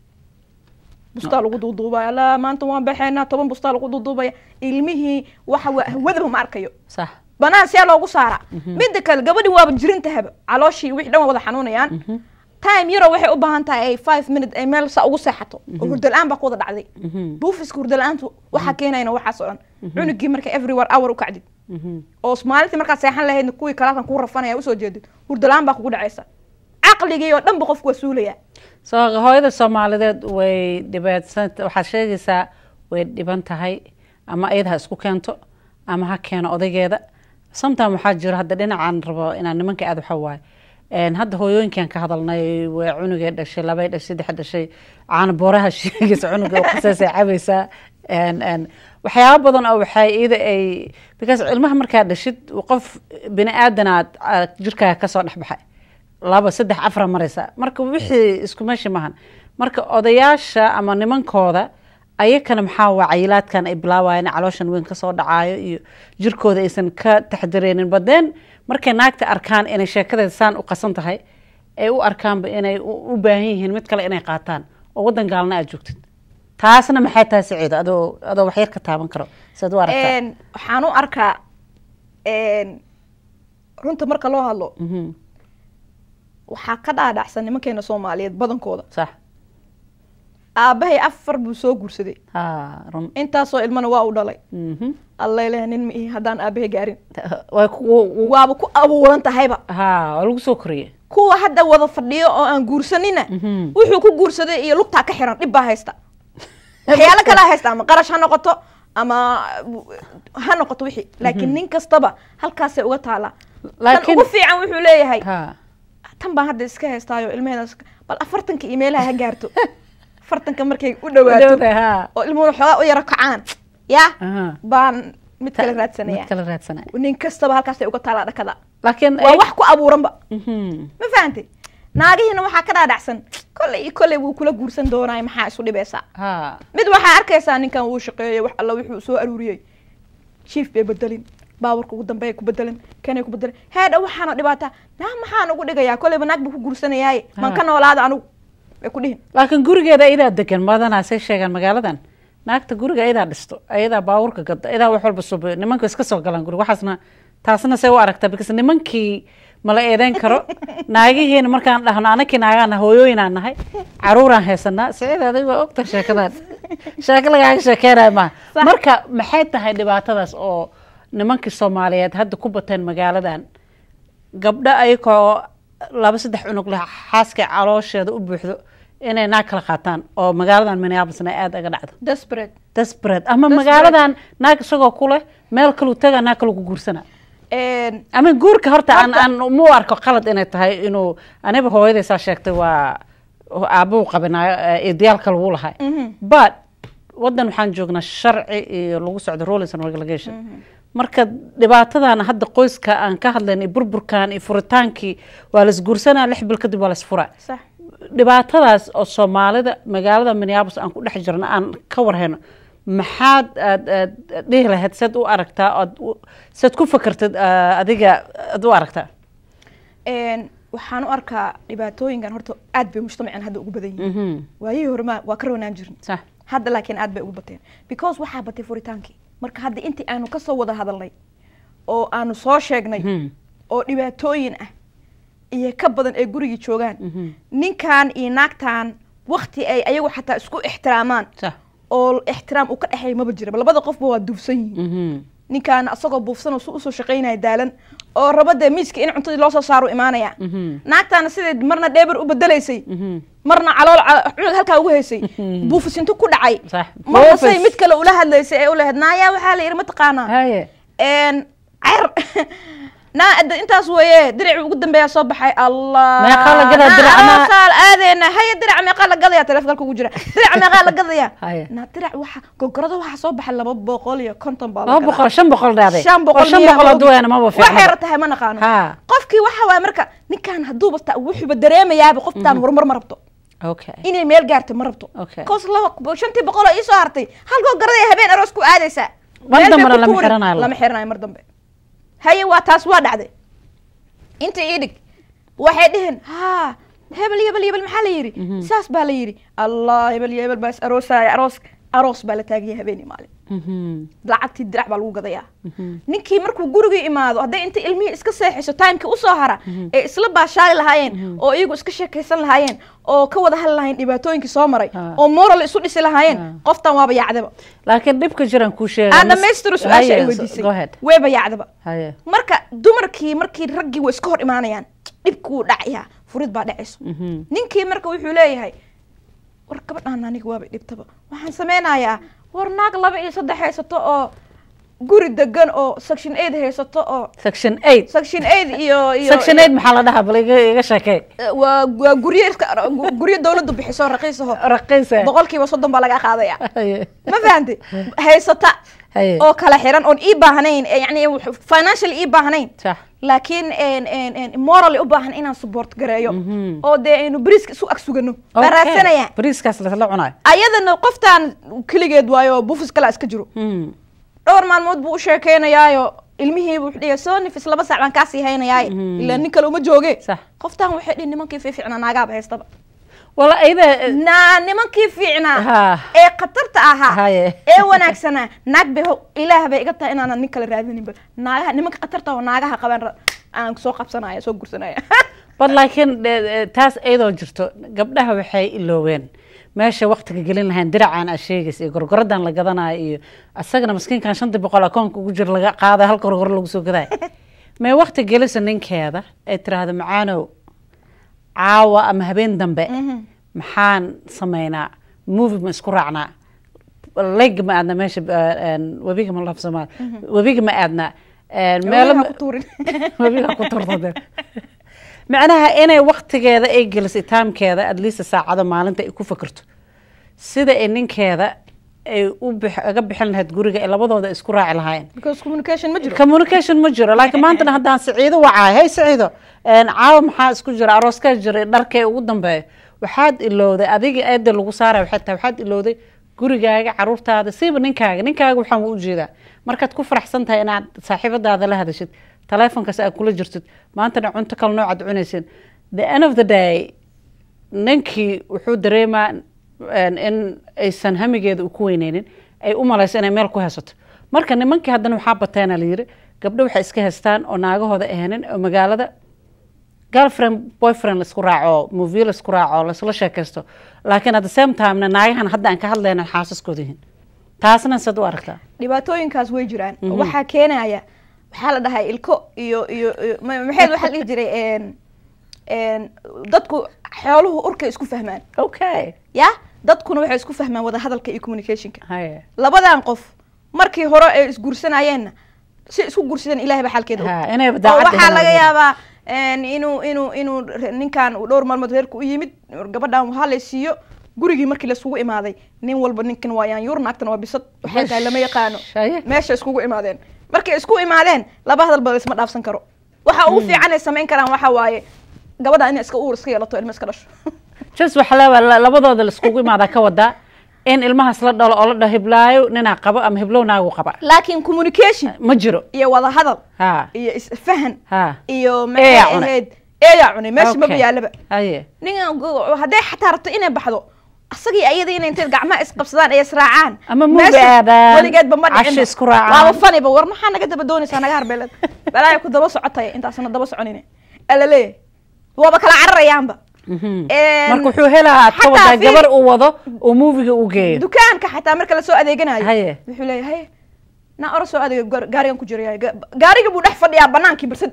bustaa lagu duuduubaya la maanta waan baxaynaa toban bustaa lagu duuduubaya ilmihii waxa waa hawadaba ma arkayo sax banaan see loogu saara midda kale gabadhi waaba jirintahaba calooshii wixii dhan waa wada xanuunayaan time yaroo waxay u baahan tahay ay five minute ay meel saa ugu seexato oo hurdo la-aan baa ku wada dhacday buufiska hurdo la-aantu waxaa keenayna waxaas oo dhan cunugii marka everywhere hour u kacdid oo maalintii markaad seexan lahaydna kuwii kalaakan kuu rafanaya usoo jeedid hurdo la-aan baa kugu dhacaysa caqligii oo dhan ba qofku waa suulaya soo hooyada soomaalideed way dhibaatsan waxaad sheegaysaa way dhiban tahay ama iyada ha isku keento ama ha keeno odaygeeda sometime waxaa jiro hadda dhinacaan rabo inaan nimanka aad waxa waaye Een, hadda hooyooyinkan ka hadalnay waa cunugay dhashay labay dhashay saddex dhashay caana booraha sheegaysa cunuga qasaasay cabaysaa Een, een, waxyaabo badan oo waxay iyada ay because ilmaha markaa dhashid qof bini aadanaad ah, jirkaaga kasoo dhex baxay laba saddex afra maraysa marka wixii isku meeshi maahan marka odayaasha ama nimankooda ayakana maxaa waa cayilaadkan ay bilaawayaan calooshan weyn kasoo dhacaayo iyo jirkooda aysan ka taxdireynin badeen markay naagta arkaan inay sheekadeeda saan u qasan tahay ay u arkaanba inay u u baahan yihiin mid kale inay qaataan oo wadan gaalna aad joogtid taasna maxay tahay saciido adoo adoo waxyar ka taaban karo siad u aragtaa Een, waxaan u arkaa een, runta marka loo hadlo Mhm, waxaa ka dhaadhacsan nimankeena soomaaliyeed badankooda sax aabahay afar buu soo guursaday ha run intaasoo ilmana waa u dhalay Mhm. alleleh nin ma ihi haddaan aabahay gaarin way ku waaba ku abuuran tahayba ha waa lagu soo koriyey kuwa hadda wada fadhiyo oo aan guursanina Mhm. wuxuu ku guursaday iyo lugtaa ka xiran dhib baa haysta waxyaalo kalaa haysta ama qarash ha noqoto ama ha noqoto wixii laakiin nin kastaba halkaasay uga taalaa tan laakiin ugu fiican wuxuu leeyahay ha tan baan hadda iska haystaayo ilmaheeda iska- bal afartanka iyo meelaha ha gaarto afartanka markay u dhawaato dhowdahay, ha oo ilmuhuna xoogaa u yaro kacaan yaa Aha. baan mid kale mid raadsanaya kala raadsanaya nin kastaba halkaasay uga taalaa dhakada laakiin waa wax ku abuuranba Mhm. ma fahantay naagihiina waxaa ka dhaadhacsan kolley iyo kolley wuu kula guursan doonaa maxaa isu dhibaysaa ha mid waxaa arkaysaa ninkan wuu shaqeeyey wax alla wuxuu soo aruuriyey jiif bay bedelin baaburka ugu dambeeya ku bedelin kanay ku bedelin heedha waxaana dhibaataa naa maxaan ugu dhigayaa kolleyba naag buu ku guursanayaaye man ka noolaada anugu bay ku dhihin laakiin gurigeeda iyadaa degan badanaa say sheegaan magaaladan naagta guriga iyadaa dhisto iyadaa baawurka gada iyadaa wax walba subi nimanku iska soo galaan guriga waxaasna taasna say u aragtaa because nimankii mala eedeyn karo naagihiina markaan dhahno anakii naagaana hooyooyinaan nahay caruuraan haysanaa siciid adig waa ogta sheekadan sheeko lagaaga sheekeynayo maaha Sax. marka maxay tahay dhibaatadaas oo nimankii soomaaliyeed hadda ku bateen magaaladan gabdho ayagoo laba saddex cunug leh xaaska caloosheeda u buuxdo inay naag kala qaataan oo magaaladan minneapolisna aada aga dhacdo desperate desperate ama Desperate. magaaladan naag isagoo ku leh meel kaluu taga naag kaluu ku guursana Een, ama guurka horta aan Horta- aan mu arko qalad inay tahay inuu aniba hooyadaysaa sheegtay waa oo aabuu qabinaayo idiyaalka lagu lahay but wadan waxaan joognaa sharci iyo lagu socdo rules and regulation marka dhibaatadan hadda qoyska aan ka hadlayn burburkan iyo furitaankii waa laisguursanaa lix bil kadib waa laisfuraa sax dhibaatadaas oo soomaalida magaalada minneapolis aan ku dhex jirno aan ka warhayno maxaad aad aad dhihi lahayd saad u aragtaa ood u- saad ku fakertid ah, adiga aad u aragtaa Een, waxaan u arkaa dhibaatooyinkan horta aad bay mujtamacan hadda ugu badan yihiin Mhm. waayihii hore ma waa ka roonaan jirin sax hadda laakiin aad bay ugu bateen because waxaa batay furitaankii marka hadda intii aanu kasoo wada hadalnay oo aanu soo sheegnay Mhm. oo dhibaatooyin ah iyo ka badan ee gurigii joogaan Mhm. ninkan iyo naagtan wakti ay ayagu xataa isku ixtiraamaan sax oo ixtiraam uu ka dhexeeya maba jiraba labada qofba waa duufsan yihiin Mhm. ninkaan asagoo buufsan oo su usoo shaqaynaya daalan oo raba dee miiska in cuntadii loo soo saaro imaanaya Mhm. naagtaana sideed marna dheeber u bedelaysay Mhm. marna calool ca- cunug halkaa ugu haysay buufisinto ku dhacay Sax. marna say Buufis. mid kale ula hadlaysay ee u lahayd naayaa waxaa la yidhi mataqaanaa haye n cer naa ad- intaas weeye dirici ugu dambeeyaa soo baxay allah Meeqaa la gadaa Naa dirac? Naa- aroosaal aadeena haya dirac meeqaa la gadaya telefonka ugu jira dirac meeqaa la gadaya Haye. naa dirac waxa gogorada waxaa soo baxay laba boqol iyo konton baa la laba gadaa. boqol shan boqol dhaaday shan boqol shan miyaa boqol ma hadduu ogi. yaana maba waxay fiicnaba ratahay ma naqaano ha qofkii waxa waay marka ninkan hadduuba ta wuxuuba dareemayaaba qoftaan horumar ma rabto okay inay meel gaarto ma rabto Okay. koos laba shantii boqol oo iisoo hartay halkoo garada habeen aroos ku aadaysaa Mar Meel bay dambena ku lama tuuri. xiranayo. lama xiranayo mar dambe haye waa taas waa dhacday inta ii dhig waxay dheheen ha hebel hebel hebel maxaa la yidhi saas baa la yidhi allah hebel iyo hebel baa is aroosaya aroos aroos baa la taagaya habeen iyo maalin Mhm. lacagtii dirac baa lagu gadayaa ninkii markuu gurigii imaado hadday inta ilmihii iska seexiso timekii usoo hara ee isla baashaali lahaayeen oo iyagu iska sheekaysan lahaayeen oo ka wada hadli lahaayeen dhibaatooyinkii soo maray Ah. oo moral isu dhisi lahaayeen Ah. qoftan waaba yaacdaba laakiin dhibka jiraan kuu sheega aan dhamaystiro su-aasha ay Haye, weydiisay go ahead weeba yaacdaba haye marka dumarkii markii raggii way iska hor imaanayaan dhibkuu dhacayaa furid baa dhacayso Mhm. ninkii marka wuxuu leeyahay war gabadhaan aniga waaba dhibtaba waxaan sameynayaa war naag laba iyo saddex haysato oo guri degan oo section eight haysato oo section eight section eight iyo iyo section eight maxaa la dhahaa bal iga iga sheekee Eh, waa waa guryo iska gu- guryo dawladdu bixiso raqiisaho raqiisa boqolkiiba soddon baa laga qaadaya haye ma fahantay haysata haye oo kala xiran oon ii baahnayn eh, yacni wax- financial ii baahnayn sax laakiin en- en- en moral u baahan inaan support gareeyo Mhm. oo dee aynu beriiska isu ag sugano baa Okay. raadsanaya bariiskaas lasla cunayo ayadana qoftaan keligeed waayo bufis kalaa iska jiro Mhm. dhowr maalmood buu u sheekeynayaayo ilmihiibu wuxuu dhihi soo nifis laba sac baan kaasii haynayaaye Mhm. ilaa nin kale uma jooge sax qoftaan waxay dhihi nimankii fiificnaa naagaaba haystaba wala ayada naa nimankii fiicnaa ha ee khatarta ahaa haye ee wanaagsanaa naag bay ho- ilaah bay iga tahay inaanan nin kale raadinaynba naagaha nimanka khatarta oo naagaha qabaan ra- aan soo qabsanaya soo gursanaya bal laakiin eh, eh, taas iyadoo jirto gabdhaha waxay ilooween meesha waktiga gelin lahayn diracaan aa sheegaysa iyo gorgoradan la gadanayo iyo asagana maskiinkan shantii boqol akoonka ugu jira laga qaadayo halka gorgoro lagu soo gadayo may wakti gelisa ninkeeda ay tiraahdo macaanow caawa ama habeen dambe maxaan sameynaa movie ma isku raacnaa leg ma aadna meesha eh, en, webiga ma laf soomaali webiga ma aadna en, meelo Meelaha ma- ku tuurin webiga ku turtade macnaha inay waktigeeda ay gelisay taamkeeda at least saacado maalinta ay ku fikirto sida ay ninkeeda ay u bix- uga bixin lahayd guriga ay labadooda isku raaci lahaayeen because communication ma jiro communication ma jiro laakiin maantana haddaan siciido wacaay hey siciido een, caawa maxaa isku jira arooskaa jira dharkee ugu dambeeya waxaad ilowday adiga eeda lagu saaraya waxay tahay waxaad ilowday gurigaaga caruurtaada siiba ninkaaga ninkaaga waxaan u ujeedaa markaad ku faraxsan tahay inaad saaxiibadaada la hadashid taleefonkaas aad kula jirtid maantana cunto kale noocaad cunaysid the end of the day ninkii wuxuu dareemaa een, in aysan hamigeeda u ku weyneynin ay u malayso inay meel ku haysato marka nimankii haddana waxaa bateena la yiri gabdho waxay iska haystaan oo naagahooda ahanin oo magaalada girlfriend boyfriend laisku raaco movie laisku raaco laisla sheekaysto laakiin at the same timena naagahan hadda aan ka hadlayna xaasaskooda yihiin taasna sad u aragtaa dhibaatooyinkaas way jiraan waxaa keenaya waxaa la dhahay ilko iyo iyo iyo- ma- maxayd waxaa la dhihi jiray en en dadku xooluhu urkay isku fahmaan okay ya dadkuna waxay isku fahmaan wada hadalka iyo communicationka haye labadan qof markii hore ay isguursanayeenna si isku guursadeen ilahay baa xalkeeda og. Ha, inay oo daacad waxaa laga yihiin. yaabaa een, inuu inuu inuu re- ninkan uu dhowr maalmood reerku u yimid gabadhan waxaa la siiyo gurigii markii laisugu imaaday nin walba ninkan waa yaanyuur naagtan waa bisad waxay tahay lama yaqaano Shaye. meesha iskugu imaadeen markay isku imaadeen laba hadalba laisma dhaafsan karo waxa ugu fiican ay samayn karaan waxa waaye gabadha inay iska uur iska yeelato ilma iska dhasho jas waxa leewa labadooda laiskugu imaadaa ka wadaa in ilmahaas la dhalo oo la dhaho hiblaayo ninaa qabo ama hiblow naagu qaba laakiin communication ma jiro iyo wada hadal ha iyo isfahan ha iyo Eeyaa maxay cunay. ahayd eeyaa cunay meesha maba Okay. yaalaba haye ningan go- hadday xataa rabto inay baxdo asagii ayada inay intay gacmaha isqabsadaan ay israacaan Ama movie Meesha aadaan, weligeedba ma casho dhicin isku raacaan. waaba faniba war maxaa naga daba doonaysaa naga harbeeled balaayo ku daba socotay intaasna daba soconine alaleeyahay waaba kala cararayaanba Mhm. Een, marka wuxuu helahaa ka xataa wadaa fiiri- gabar uu wado oo muuviga u geeyo dukaanka xataa marka lasoo adeeganayo Haye. wuxuu leeyahay haye na ora soo adeega gaar- gaarigan ku jiraya Ga- gaariga buu dhex fadhiyaa banaankii balse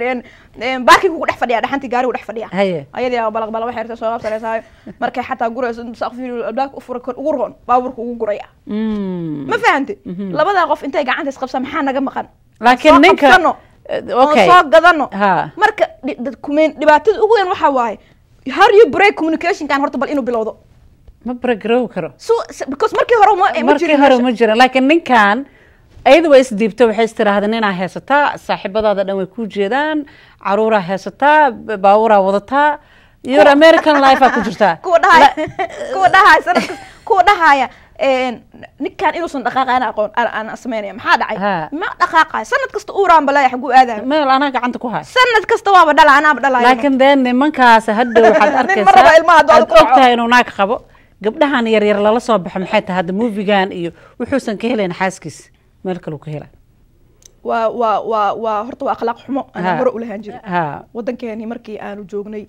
baarkii ku dhex fadhiyaa dhaxantii gaarigu dhex fadhiyaa haye ayadii aa balaq balaq waxay rabtay soo qabsanaysaa markay xataa gurayso saqfi albaabka u fura kor ugu roon baabuurka ugu guraya Mm. ma fahante labadaa qof intay gacanta isqabsaa maxaa naga maqan laakiin Soo ninka qabsano, Eh, oon okay soo gadano ha marka dhi- dad- kumen- dhibaatada ugu weyn waxaa waaye how do you break communicationkan horta bal inuu bilowdo ma baragaroobi karo so s- because markii hore ma ma markii jirin hore meesha. ma jiran laakiin ninkan ayada waa isdiibta waxay istiraahda ninaa haysataa saaxiibadaada dhan way ku jeedaan caruuraa haysataa b- baabuuraa wadataa your american life aa ku jirtaa kuwa dhahaya kuwa dhahaya sanadka kuwa dhahaya een, ninkan inuusan dhaqaaqayn aqoon aan- aan samaynaya maxaa dhacay Ha. ma dhaqaaqayo sanad kasta uuraan balaya xaguu aadaya meel anaa gacanta ku hay sanad kasta waaba dhala anaaba dhalaya laakiin dee nimankaas hadhow waxaad Nin ma raba arkaysaa ilmaha hadduu aad ku dhaco. og tahay inuu naag qabo gabdhahan yaryar lala soo baxo maxay tahay hadda muufigan iyo wuxuusan ka helayn xaaskiis meel kaleu ka hela waa waa waa waa horta waa akhlaaq xumo Ha. aan hore ulahaan jirin ha waddankeeni markii aanu joognay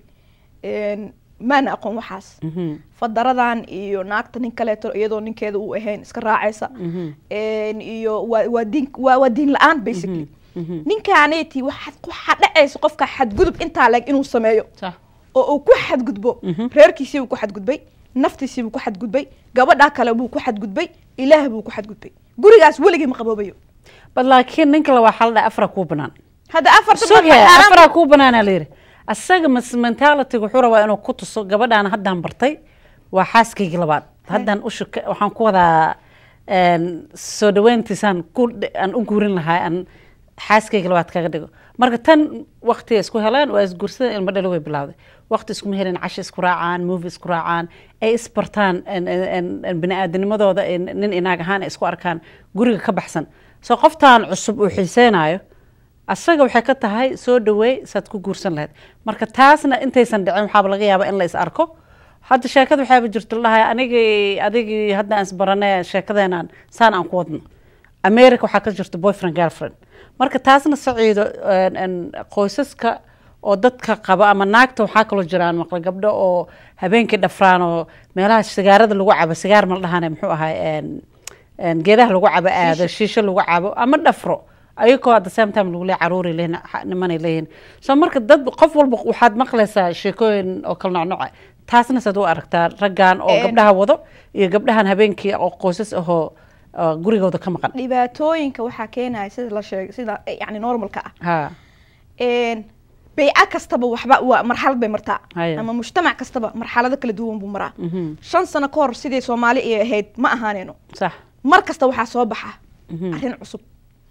een, maana aqoon waxaas mhm, fadaradan iyo naagta nin kaleeto iyadoo ninkeeda uu ahayn iska raacaysa mhm, een, iyo waa waa diin waa waa diin la-aan basically mhm. ninkaaneti waxaad waxaa dhacaysa qofka xadgudub intaa leeg inuu sameeyo sax oo uu ku xadgudbo Mhm. reerkiisii buu ku xadgudbay naftiisii buu ku xadgudbay gabadhaa kale buu ku xadgudbay ilaah buu ku xadgudbay gurigaas weligii ma qaboobayo bal laakiin ninka la waxaa la dhaha afra kuu banaan hadda afarta suge afraa kuu banaana la yidhi asaga mas mentalityga wuxuu rabaa inuu ku tuso gabadhaan haddaan bartay waa xaaskaygii labaad haddaan u shuka waxaan ku wadaa een, soo dhaweyntiisaan ku dh- aan u guurin lahaa aan xaaskayga labaad kaga dhigo marka tan wakti isku heleen waa isguursadeen ilmo dhalo way bilowday wakti iskuma helin casho isku raacaan movie isku raacaan ay isbartaan en- en- en bini-aadanimadooda en- nin inaag ahaan ay isku arkaan guriga ka baxsan soo qoftaan cusub uu xiiseynayo asaga waxay ka tahay soo dhaweey saad ku guursan lahayd marka taasna intaysan dhicin waxaaba laga yaabaa in la is arko hadda sheekada waxaaba jirto lahay anigii adigii hadda aan isbarane sheekadeenaan saan aan ku wadno america waxaa ka jirta boyfriend girlfriend marka taasna saciido een, een, qoysaska oo dadka qaba ama naagta waxaa kaloo jiraan maqla gabdho oo habeenkii dhafraan oo meelaha sigaarada lagu cabo sigaar ma la dhahane muxuu ahay een, een, geedaha lagu cabo aado shiisho lagu cabo ama dhafro ayagoo at the same time lagu leeyahay caruuray leeyihin xa- nimanay leeyihin so marka dad qof walba waxaad maqlaysaa sheekooyin oo kala nocnoca taasna saad u aragtaa raggan oo Een. gabdhaha wado iyo gabdhahan habeenkii oo qoysas ahoo oo gurigooda ka maqan dhibaatooyinka waxaa keenaya sida la sheegay sida yani normalka ah ha een, bayca kastaba waxba waa marxalad bay martaa Haya. ama mujtamac kastaba marxalado kala duwan buu maraa mhm, shan sano ka hor sidii soomaali ay ahayd ma ahaaneyno sax mar kasta waxaa soo baxa Mhm. arrin cusub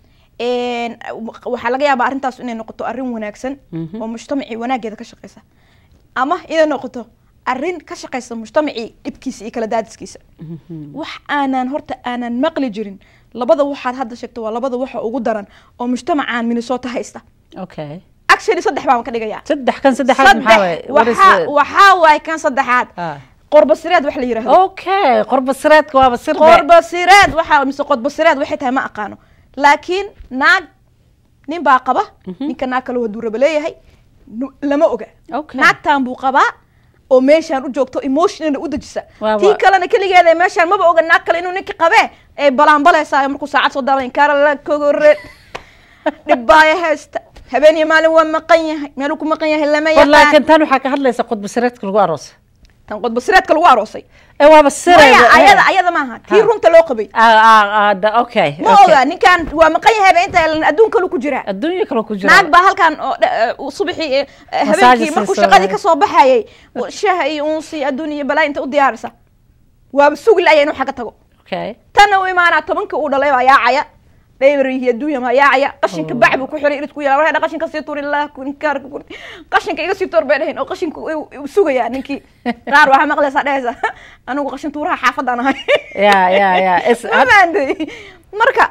Een, waxaa laga yaabaa arrintaas inay noqoto arrin wanaagsan Mhm. oo mujtamacii wanaageeda ka shaqeysa ama inay noqoto arrin ka shaqeysa mujtamacii dhibkiisa iyo kala daadiskiisa mhm, wax aanan horta aanan maqli jirin labada waxaad hadda sheegto waa labada waxa ugu daran oo mujtamacaan minnesota haysta okay actually saddex baan ka dhigayaa saddex kan saddexaad maxaa waaye What is waxaa the- waxaa waaye kan saddexaad Ah. qorbasireed wax la yidhaahdo okay qorbasireedka waaba sirbe qorbasireed waxaa mise qodbasireed waxay tahay ma aqaano laakiin naag nin baa qaba ninka naag kale haduu raba leeyahay nu- lama oga Okay. naagtan buu qabaa oo meeshaan u joogto emotionally u dejisa Waa- tii waa- kalena keligeeda meeshaan maba oga naag kale inuu ninka qabee ee balaanbaleysaa markuu saacad soo daalan kaara la kogore dhibbaaya haysta habeeniyo maalin waa maqan yahay meeluu ku maqan yahay lama War yaqaan laakiin tan waxaa ka hadlaysa qodbasireedka lagu aroosa tan qodbasireedka lagu aroosay ee waaba maya sireeda ayada ayada maaha tii Ha. runta loo qabay okay ma oga ninkan waa maqan yahayba inta adduun kalu ku jiraa adduunya kale ku jira naag baa halkan oo dha- eh, subaxii eh, Massage habeenkii markuu siiso. shaqadii kasoo baxayay wa- shaha iyo unsi adduun iyo balaa inta u diyaarisa waaba sugi laya inuu xagga tago okay tanna u imaanaa tobanka uu dhalay baa yaacaya dhaybarihii adduunya baa yaacaya qashinka bac buu ku xiray irid ku yaala waxay qashinka sii tuuri lah kunkaar ku kurti qashinka iga sii tuur bay dhahin oo qashinka uu- uu sugayaa ninkii qaar waxaa maqlaysaa dhehaysa anigu qashin tuuraha xaafadaan ahay ya ya ya is ma fahanday marka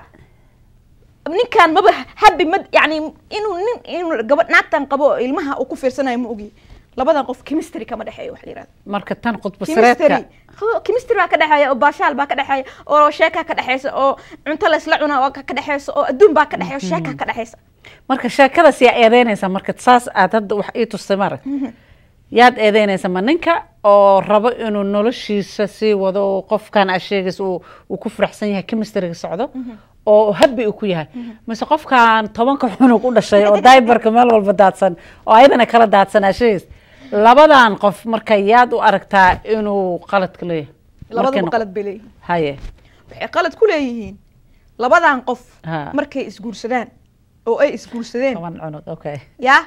ninkan maba habi ma yani inuu nin inuu gabadh naagtan qabo oo ilmaha uu ku fiirsanayo ma ogi labadan qof chemistry kama dhexeeyo wax la yirahdo marka tan qudba chemistry sireedka Ho- chemistry baa ka dhexeeya oo baashaal baa ka dhexeeya oo sheeka ka dhexeysa oo cunto la isla cuna oo ka ka dhexeysa oo adduun baa ka dhexeeya oo sheeka ka dhexeysa marka sheekadaas yaa eedeynaysa marka saas aad hadda wax ii tustay mara yaad eedeynaysa ma ninka oo rabo inuu noloshiisa sii wado oo qofkan aad sheegaysa uu uu ku faraxsan yahay chemistryga socdo oo habi uu ku yahay mise qofkan tobanka xunug u dhashay oo daibarka meel walba daadsan oo ayadana kala daadsan aad sheegaysa labadan qof marka yaad u aragtaa inuu qaladka leeyahay labadaba Markayna- qalad bay leeyihiin haye waxay qalad ku leeyihiin labadan qof Ha. markay isguursadaan oo ay isguursadeen toban cunug okay yaa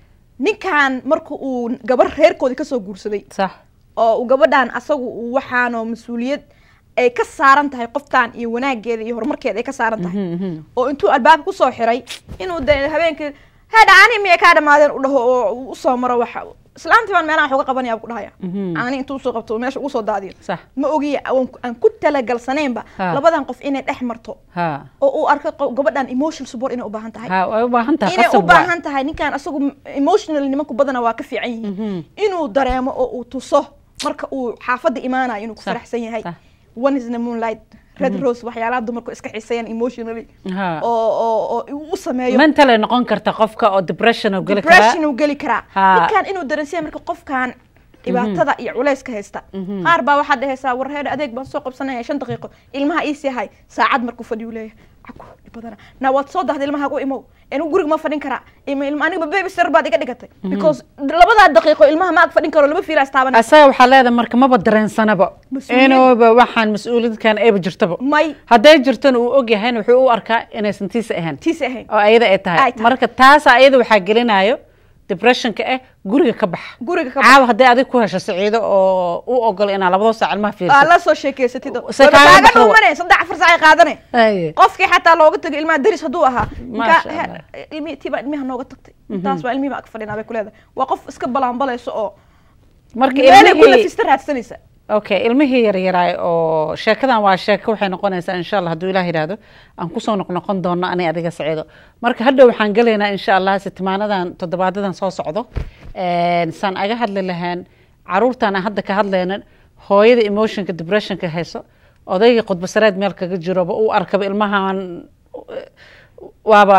ninkan marka uu gabar reerkoodii kasoo guursaday sax oo uu gabadhan asagu uu waxaanoo mas-uuliyad ay ka saaran tahay qoftan iyo wanaageeda iyo horumarkeeda ay ka saaran tahay Mhm, mhm. oo intuu albaabka kusoo xiray inuu de habeenkii hadha ani miyay kaa dhamaadeen u dhaho oo uu usoo maro waxa islaantii baan meelaha wax uga qabanaya buu ku dhahaya Mhm. ani intuu usoo qabto meesha ugu soo daadiyo sax ma ogiya aan- aan ku talagalsanaynba Ha. labadan qof inay dhex marto ha oo uu arko qo- gabadhan emotional support inay u baahan tahay ha way u baahan tahay inay u qasab waa. baahan tahay ninkan asagu emotional nimanku badana waa ka fiican yihiin Mhm. inuu dareemo oo uu tuso marka uu xaafadda imaanayo inuu ku Sax, faraxsan yahay sax. one is the moonlight red rose waxyaalaha dumarku iska xiiseeyaan emotionally Ha. oo oo oo uu u sameeyo mental ay noqon karta qofka oo depression oo geli depression karaa uu geli karaa Ha. ninkan inuu dareensiya marka qofkan dhibaatada iyo culayska haysta qaar baa waxaad dhehaysaa war heer adeeg baan soo qabsanaya shan daqiiqo ilmaha iisii hay saacad markuu fadhiyu leeyahay caku dhib badana na waad soo dahday ilmaha u imow anigu guriga ma fadhin karaa Ima- ilma aniga baby sir baad iga dhigatay because labadaa daqiiqo ilmaha ma ag fadhin karo laba fiila istaabanay asaga waxaa leedahay marka maba dareensanaba Mas-uuliyad. inuuba waxaan mas-uuliyadkan eeba jirtaba may hadday jirtana uu ogyahayna wuxuu u arkaa inaysan tiisa ahayn tiisi ahayn oo ayada ay Ay tahay tahay. marka taasa ayada waxaa gelinayo depressionka ah guriga ka baxa guriga ka caawa hadday adig ku hesho siciido oo u ogol inaa labadoo saac ilmaha aa fiirsato la soo sheekeysatid oo- Se waba kaaga kaaga baxdo. dhuumane saddex afar saac ay qaadane Aye. qofkii xataa looga tagay ilmaha deris hadduu ahaa Maasha ninkaa- Allah. he- ilmihi tii baa ilmiha nooga tagtay intaas baa ilmihi baa ag fadhinaa bay ku leedahay waa qof iska balaanbalayso oo marka meelay ku ilmihii lafista raadsanaysa okay ilmihii yaryaraay oo sheekadan waa sheeko waxay noqonaysaa insha allah hadduu ilaah yidhaahdo aan kusoo noqnoqon doono ani adiga saciido marka hadhow waxaan gelaynaa insha allah sitimaanadan toddobaadadan soo socdo Een, saan aga hadli lahaan caruurtan aan hadda ka hadlaynin hooyada emotionka depressionka hayso odaygii khudbasareed meel kaga jiroba uu arkaba ilmahan eh, waaba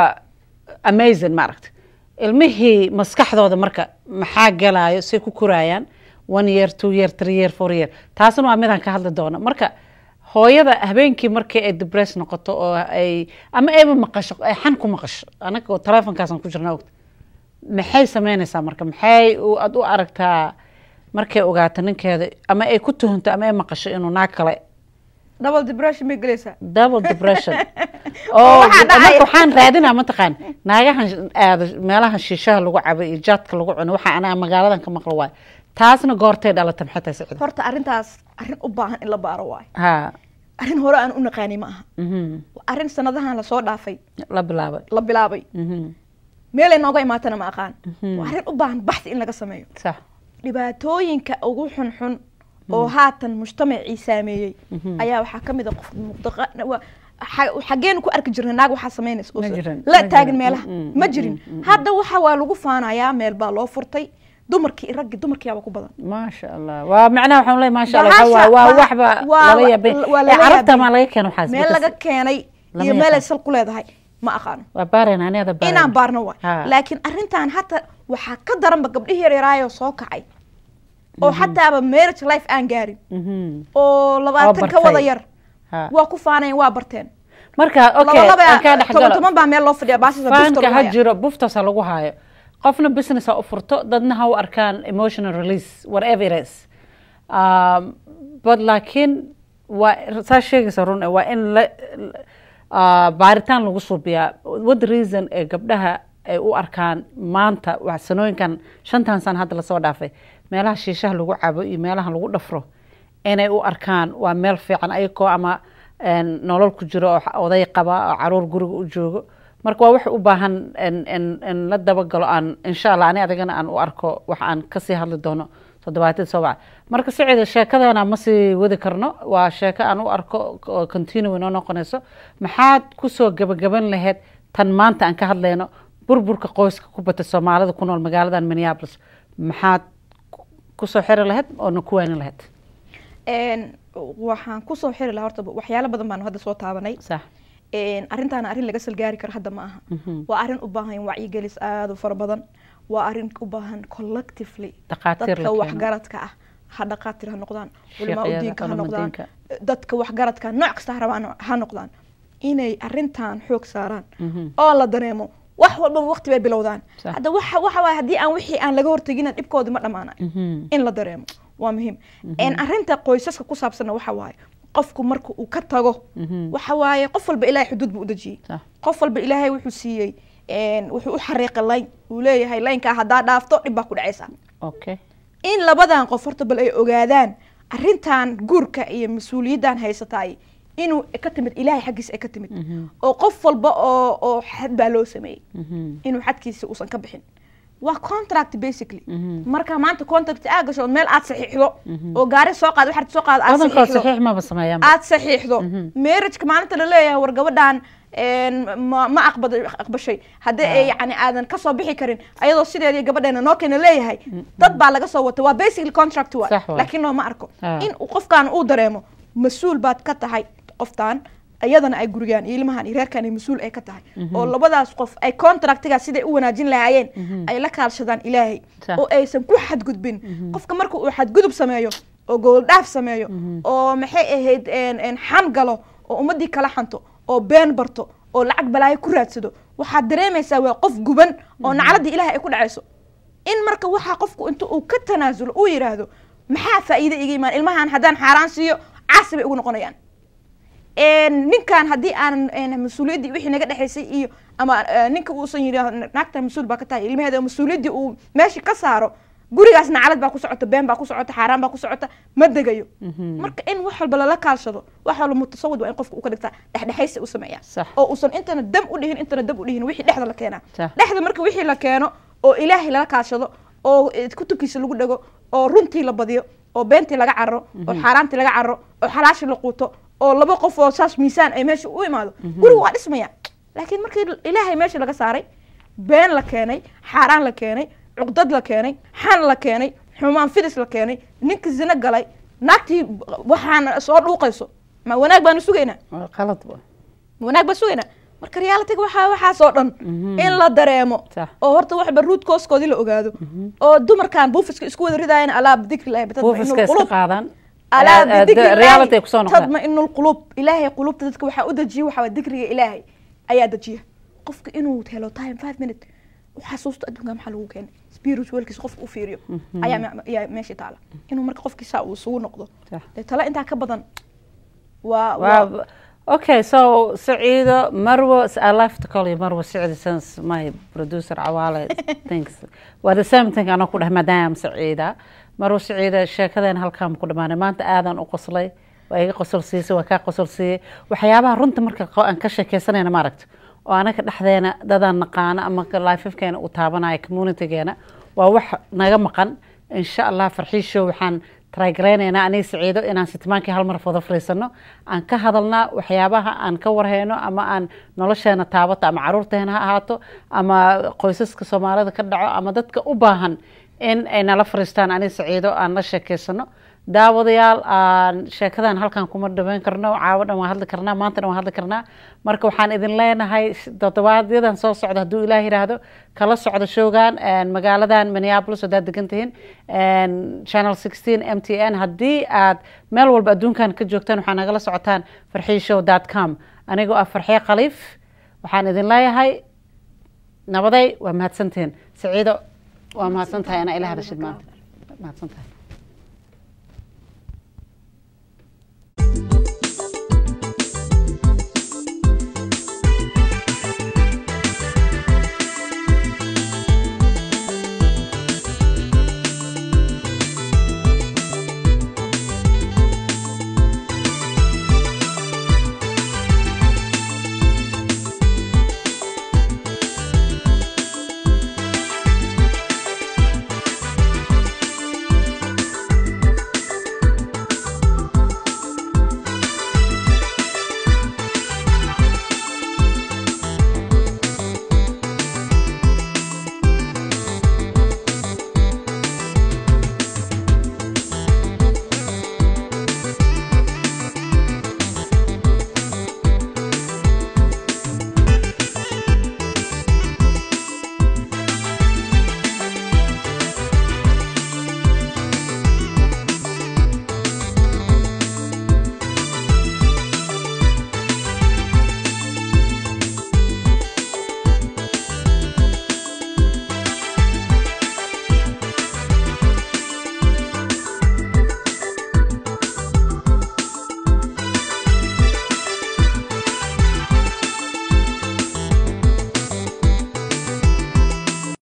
amazing maaragta ilmihii maskaxdooda marka maxaa galayo say ku korayaan one year two year three year four year taasna waa midaan ka hadli doono marka hooyada habeenkii markii ay debress noqoto oo ay ama ayba maqasho ay xan ku maqasho anaga telefonkaasaan ku jirna ogta maxay sameynaysaa marka maxay u- aad u aragtaa markay ogaato ninkeeda ama ay ku tuhunto ama ay maqasho inuu naag kale double depression bay gelaysaa double depression Oo oo waxaa dhacaya. marka waxaan raadinaa mataqaan naagahan aado meelaha shiishaha lagu cabo iyo jaadka lagu cuno waxa anaa magaaladan ka maqlo waayo taasna goortay dhalata maxay tahay sicida horta arrintaas arrin u baahan in la baaro waayo ha arrin hore aan u naqaani ma aha mhm. Waa arrin sanadahan lasoo dhaafay la bilaabay la bilaabay Mhm. meelay nooga imaatana ma aqaan Mhm. waa arrin u baahan baxsi in laga sameeyo sax dhibaatooyinka ugu xunxun oo haatan mujtamacii saameeyey Mhm. ayaa waxaa ka mid a qof muqdaqa waa- xa- xageenu ku arki jirnay naag waxaa samaynaysa oo Ma s- jirin, la ma taagan jirin. meelaha Mm, mm, ma mm, jirin mm, mm. hadda waxa waa lagu faanayaa meel baa loo furtay dumarkii iyo raggii dumarkiyaaba ku badan maasha allah waa macnaha waxaan leeyahay maasha allah Bahasha- waa waa bah- waxba waa- lala yaabay waa ee lala carabta yaabay. maa laga keeno waxaas meel laga keenay Lama iyo meel ay yaqaan. sal ku leedahay ma aqaano waa baareen aniada baareen inaan baarno waay Ha. laakiin arrintan hata waxaa ka daranba gabdhihii yaryaraayoo soo kacay oo xataaba marriage life aan gaarin Mhm. oo labaatan ka bartay. wada yar Ha. waa ku faanayn waa barteen marka okay labalaba aan kaa dhex toban galo toban baa meel loo fadhiya baasisa faanka ha jiro buftasa lagu haayo qofna business ha u furto dadna ha u arkaan emotional release whatever it is Um, but laakiin waa saa sheegaysa run waa in la ah, baaritaan lagu suubiyaa what the reason ee gabdhaha ay u arkaan maanta waa sanooyinkan shantan san hadda lasoo dhaafay meelaha shiishaha lagu cabo iyo meelaha lagu dhafro inay u arkaan waa meel fiican ayagoo ama een, nolol ku jiro oo xa- oday qaba oo caruur guriga u joogo marka waa wax u baahan in, in, in la dabagalo aan insha allah ani adigana aan u arko wax aan kasii hadli doono toddobaatid soo baca marka sicida sheekadana ma sii wadi karno waa sheeko aan u arko oo continue inoo noqonayso maxaad kusoo gabagaban lahayd tan maanta aan ka hadlayno burburka qoyska ku bata soomaalida ku nool magaaladan minneapolis maxaad ku- kusoo xiri lahayd oona ku waanin lahayd Een, waxaan kusoo xiri lahaa horta waxyaalo badan baan hadda soo taabanay sax Een, arrintaana arrin laga salgaari karo hadda ma aha Mhm. waa arrin u baahan wacyigelis aada u fara badan waa arrin u baahan collectively Dhaqaatiir la dadka keeno. waxgaradka ah ha dhaqaatir ha noqdaan culamaa Sheekhyada, udiinka ha culamaa noqdaan diinka. dadka waxgaradka nooc kasta ha rabaan ha noqdaan inay arrintan xoog saaraan Mhm. oo la dareemo wax walbaba waqti bay bilowdaan Sax. hadda waxa waxa waaye haddii aan wixii aan laga hortegina dhibkoodi ma dhamaanayo Mhm. in la dareemo waa muhiim En arrinta qoysaska ku saabsanna waxa waaye qofku marka uu ka tago Mhm. waxa waaye qof walba ilaahay xuduud buu u dejiyey Sax. qof walba ilaahay wuxuu siiyey en, wuxuu u xariiqay layn uu leeyahay laynkaa haddaa dhaafto dhib baa ku dhacaysa okay in labadan qof horta bal ay ogaadaan arrintan guurka iyo mas-uuliyaddan haysataay inuu ka timid ilaahay xaggiisa ay ka timid Mhm. oo qof walba oo oo xad baa loo sameeyey Mhm. inuu xadkiisa uusan ka bixin waa contract basically Mhm. marka maanta contract aa gasho meel aad saxiixdo oo gaari soo qaad waxaad soo qaad aad badankood saxiixdo saxiix maba sameeyaan aad saxiixdo marriageka maalinta la leeyahay war gabadhan een, ma ma aqbad aqbashay haddii ay yani aadan kasoo bixi karin ayadoo sideedii gabadheena noo keena leeyahay dad baa laga soo wata waa basically contract wa Sax waay. laakiin noo ma arko Ah. in uu qofkan uu dareemo mas-uul baad ka tahay qoftan iyadana ay gurigaan iyo ilmahan iyo reerkan ay mas-uul ay ka tahay oo labadaas qof ay contractiga siday u wanaajin lahaayeen ay la kaalshadaan ilaahay Sax. oo aysan ku xadgudbin qofka marka uu xadgudub sameeyo oo gooldhaaf sameeyo oo maxay ahayd een- een xan galo oo ummadii kala xanto oo been barto oo lacag balaayo ku raadsado waxaad dareemaysaa waa qof guban oo nacladii ilaahay ay ku dhacayso in marka waxaa qofku inta uu ka tanaasulo uu yidhaahdo maxaa faa'iide iga imaan ilmahan haddaan xaaraan siiyo caasi bay ugu noqonayaan een, ninkan haddii aanan een, mas-uuliyaddii wixii naga dhexaysay iyo ama eh, ninka uusan yidhi naagta mas-uul baa ka tahay ilmaheeda mas-uuliyaddii uu meesha ka saaro gurigaas nacalad baa ku socota been baa ku socota xaaraan baa ku socota ma degayo marka in wax walba lala kaalshado wax walba mutasawid waa in qofka uu ka dhigtaa dhexdhexaysi u sameeya Sax. oo uusan intana dam u dhihin intana dam u dhihin wixii dhexda la keenaa Sax. dhexda marka wixii la keeno oo ilaahay lala kaashado oo eh, kutubkiisa lagu dhego oo runtii la badiyo oo beentii laga carro oo xaaraantii laga carro oo xalaashii la quuto oo laba qof oo saas miisaan ay meesha u imaado guriga waa dhismaya laakiin markii ilaahay meesha laga saaray been la keenay xaaraan la keenay cuqdad la keenay xan la keenay xumaan fidis la keenay ninka zina galay naagtii waxaan soo dhuuqayso ma wanaag baanu sugaynaa Waa qalad wa wanaag baa sugaynaa marka realitiga waxaa waxaasoo dhan in la dareemo Sax. oo horta waxba ruut kooskoodii la ogaado oo dumarkan buufiska isku wada ridaayeen alaa bidikri lahi buufiska iska qaadaan alaa Eh, eh, bidikri reality ay kusoo noqdaan tadmainu lqulub ilaahay qulubta dadka waxaa u dejiya waxaa waye dikriga ilaahay ayaa dejiya qofka inuu helo time five minute u xasuusto adduunka maxaa lagu keenay spiritualkiisa qofka u fiiriyo ayaa me- ayaa meesha taala inuu marka qofkiisa uu isugu noqdo Sax. dee tala intaa ka badan waa waa Wow. Okay, so Saeedo, Marwa, I love to call you Marwa Saeed since my producer Awale thinks. Well, the same thing أنا كلها مدام سعيدة. Marwa Saeeda sheekadeen halkaan ku dhamaanay maanta aadan u qoslay waa iga qosol siisay waa kaa qosol siiyey waxyaabaha runta marka qo- aan ka sheekeysanayna maaragta oo anaka dhexdeena dadaan naqaana ama lifefkeena u taabanaya communitygeena waa wax naga maqan insha allah farxiisho waxaan trygaraynaynaa aniga saciido inaan sitmaankii hal mar wada fariisano aan ka hadalnaa waxyaabaha aan ka warhayno ama aan nolosheena taabato ama caruurteena ha ahaato ama qoysaska soomaalida ka dhaco ama dadka u baahan in ay nala fariistaan aniga saciido aan la sheekeysano daawadayaal aan sheekadan halkan kuma dhameyn karno caawo dhan waan hadli karnaa maanta dhan waan hadli karnaa marka waxaan idin leenahay toddobaadyadaan soo socda hadduu ilaah yidhaahdo kala socda showgan magaaladan minneapolis haddaad degan tihiin channel sixteen m t n haddii aad meel walba adduunkan ka joogtaan waxaa nagala socotaan farxiishow dot com anigoo ah farxee khaliif waxaan idin leeyahay nabaday waa mahadsantihiin saciido waa mahadsan tahay anaa ila hadashid maanta mahadsan tahay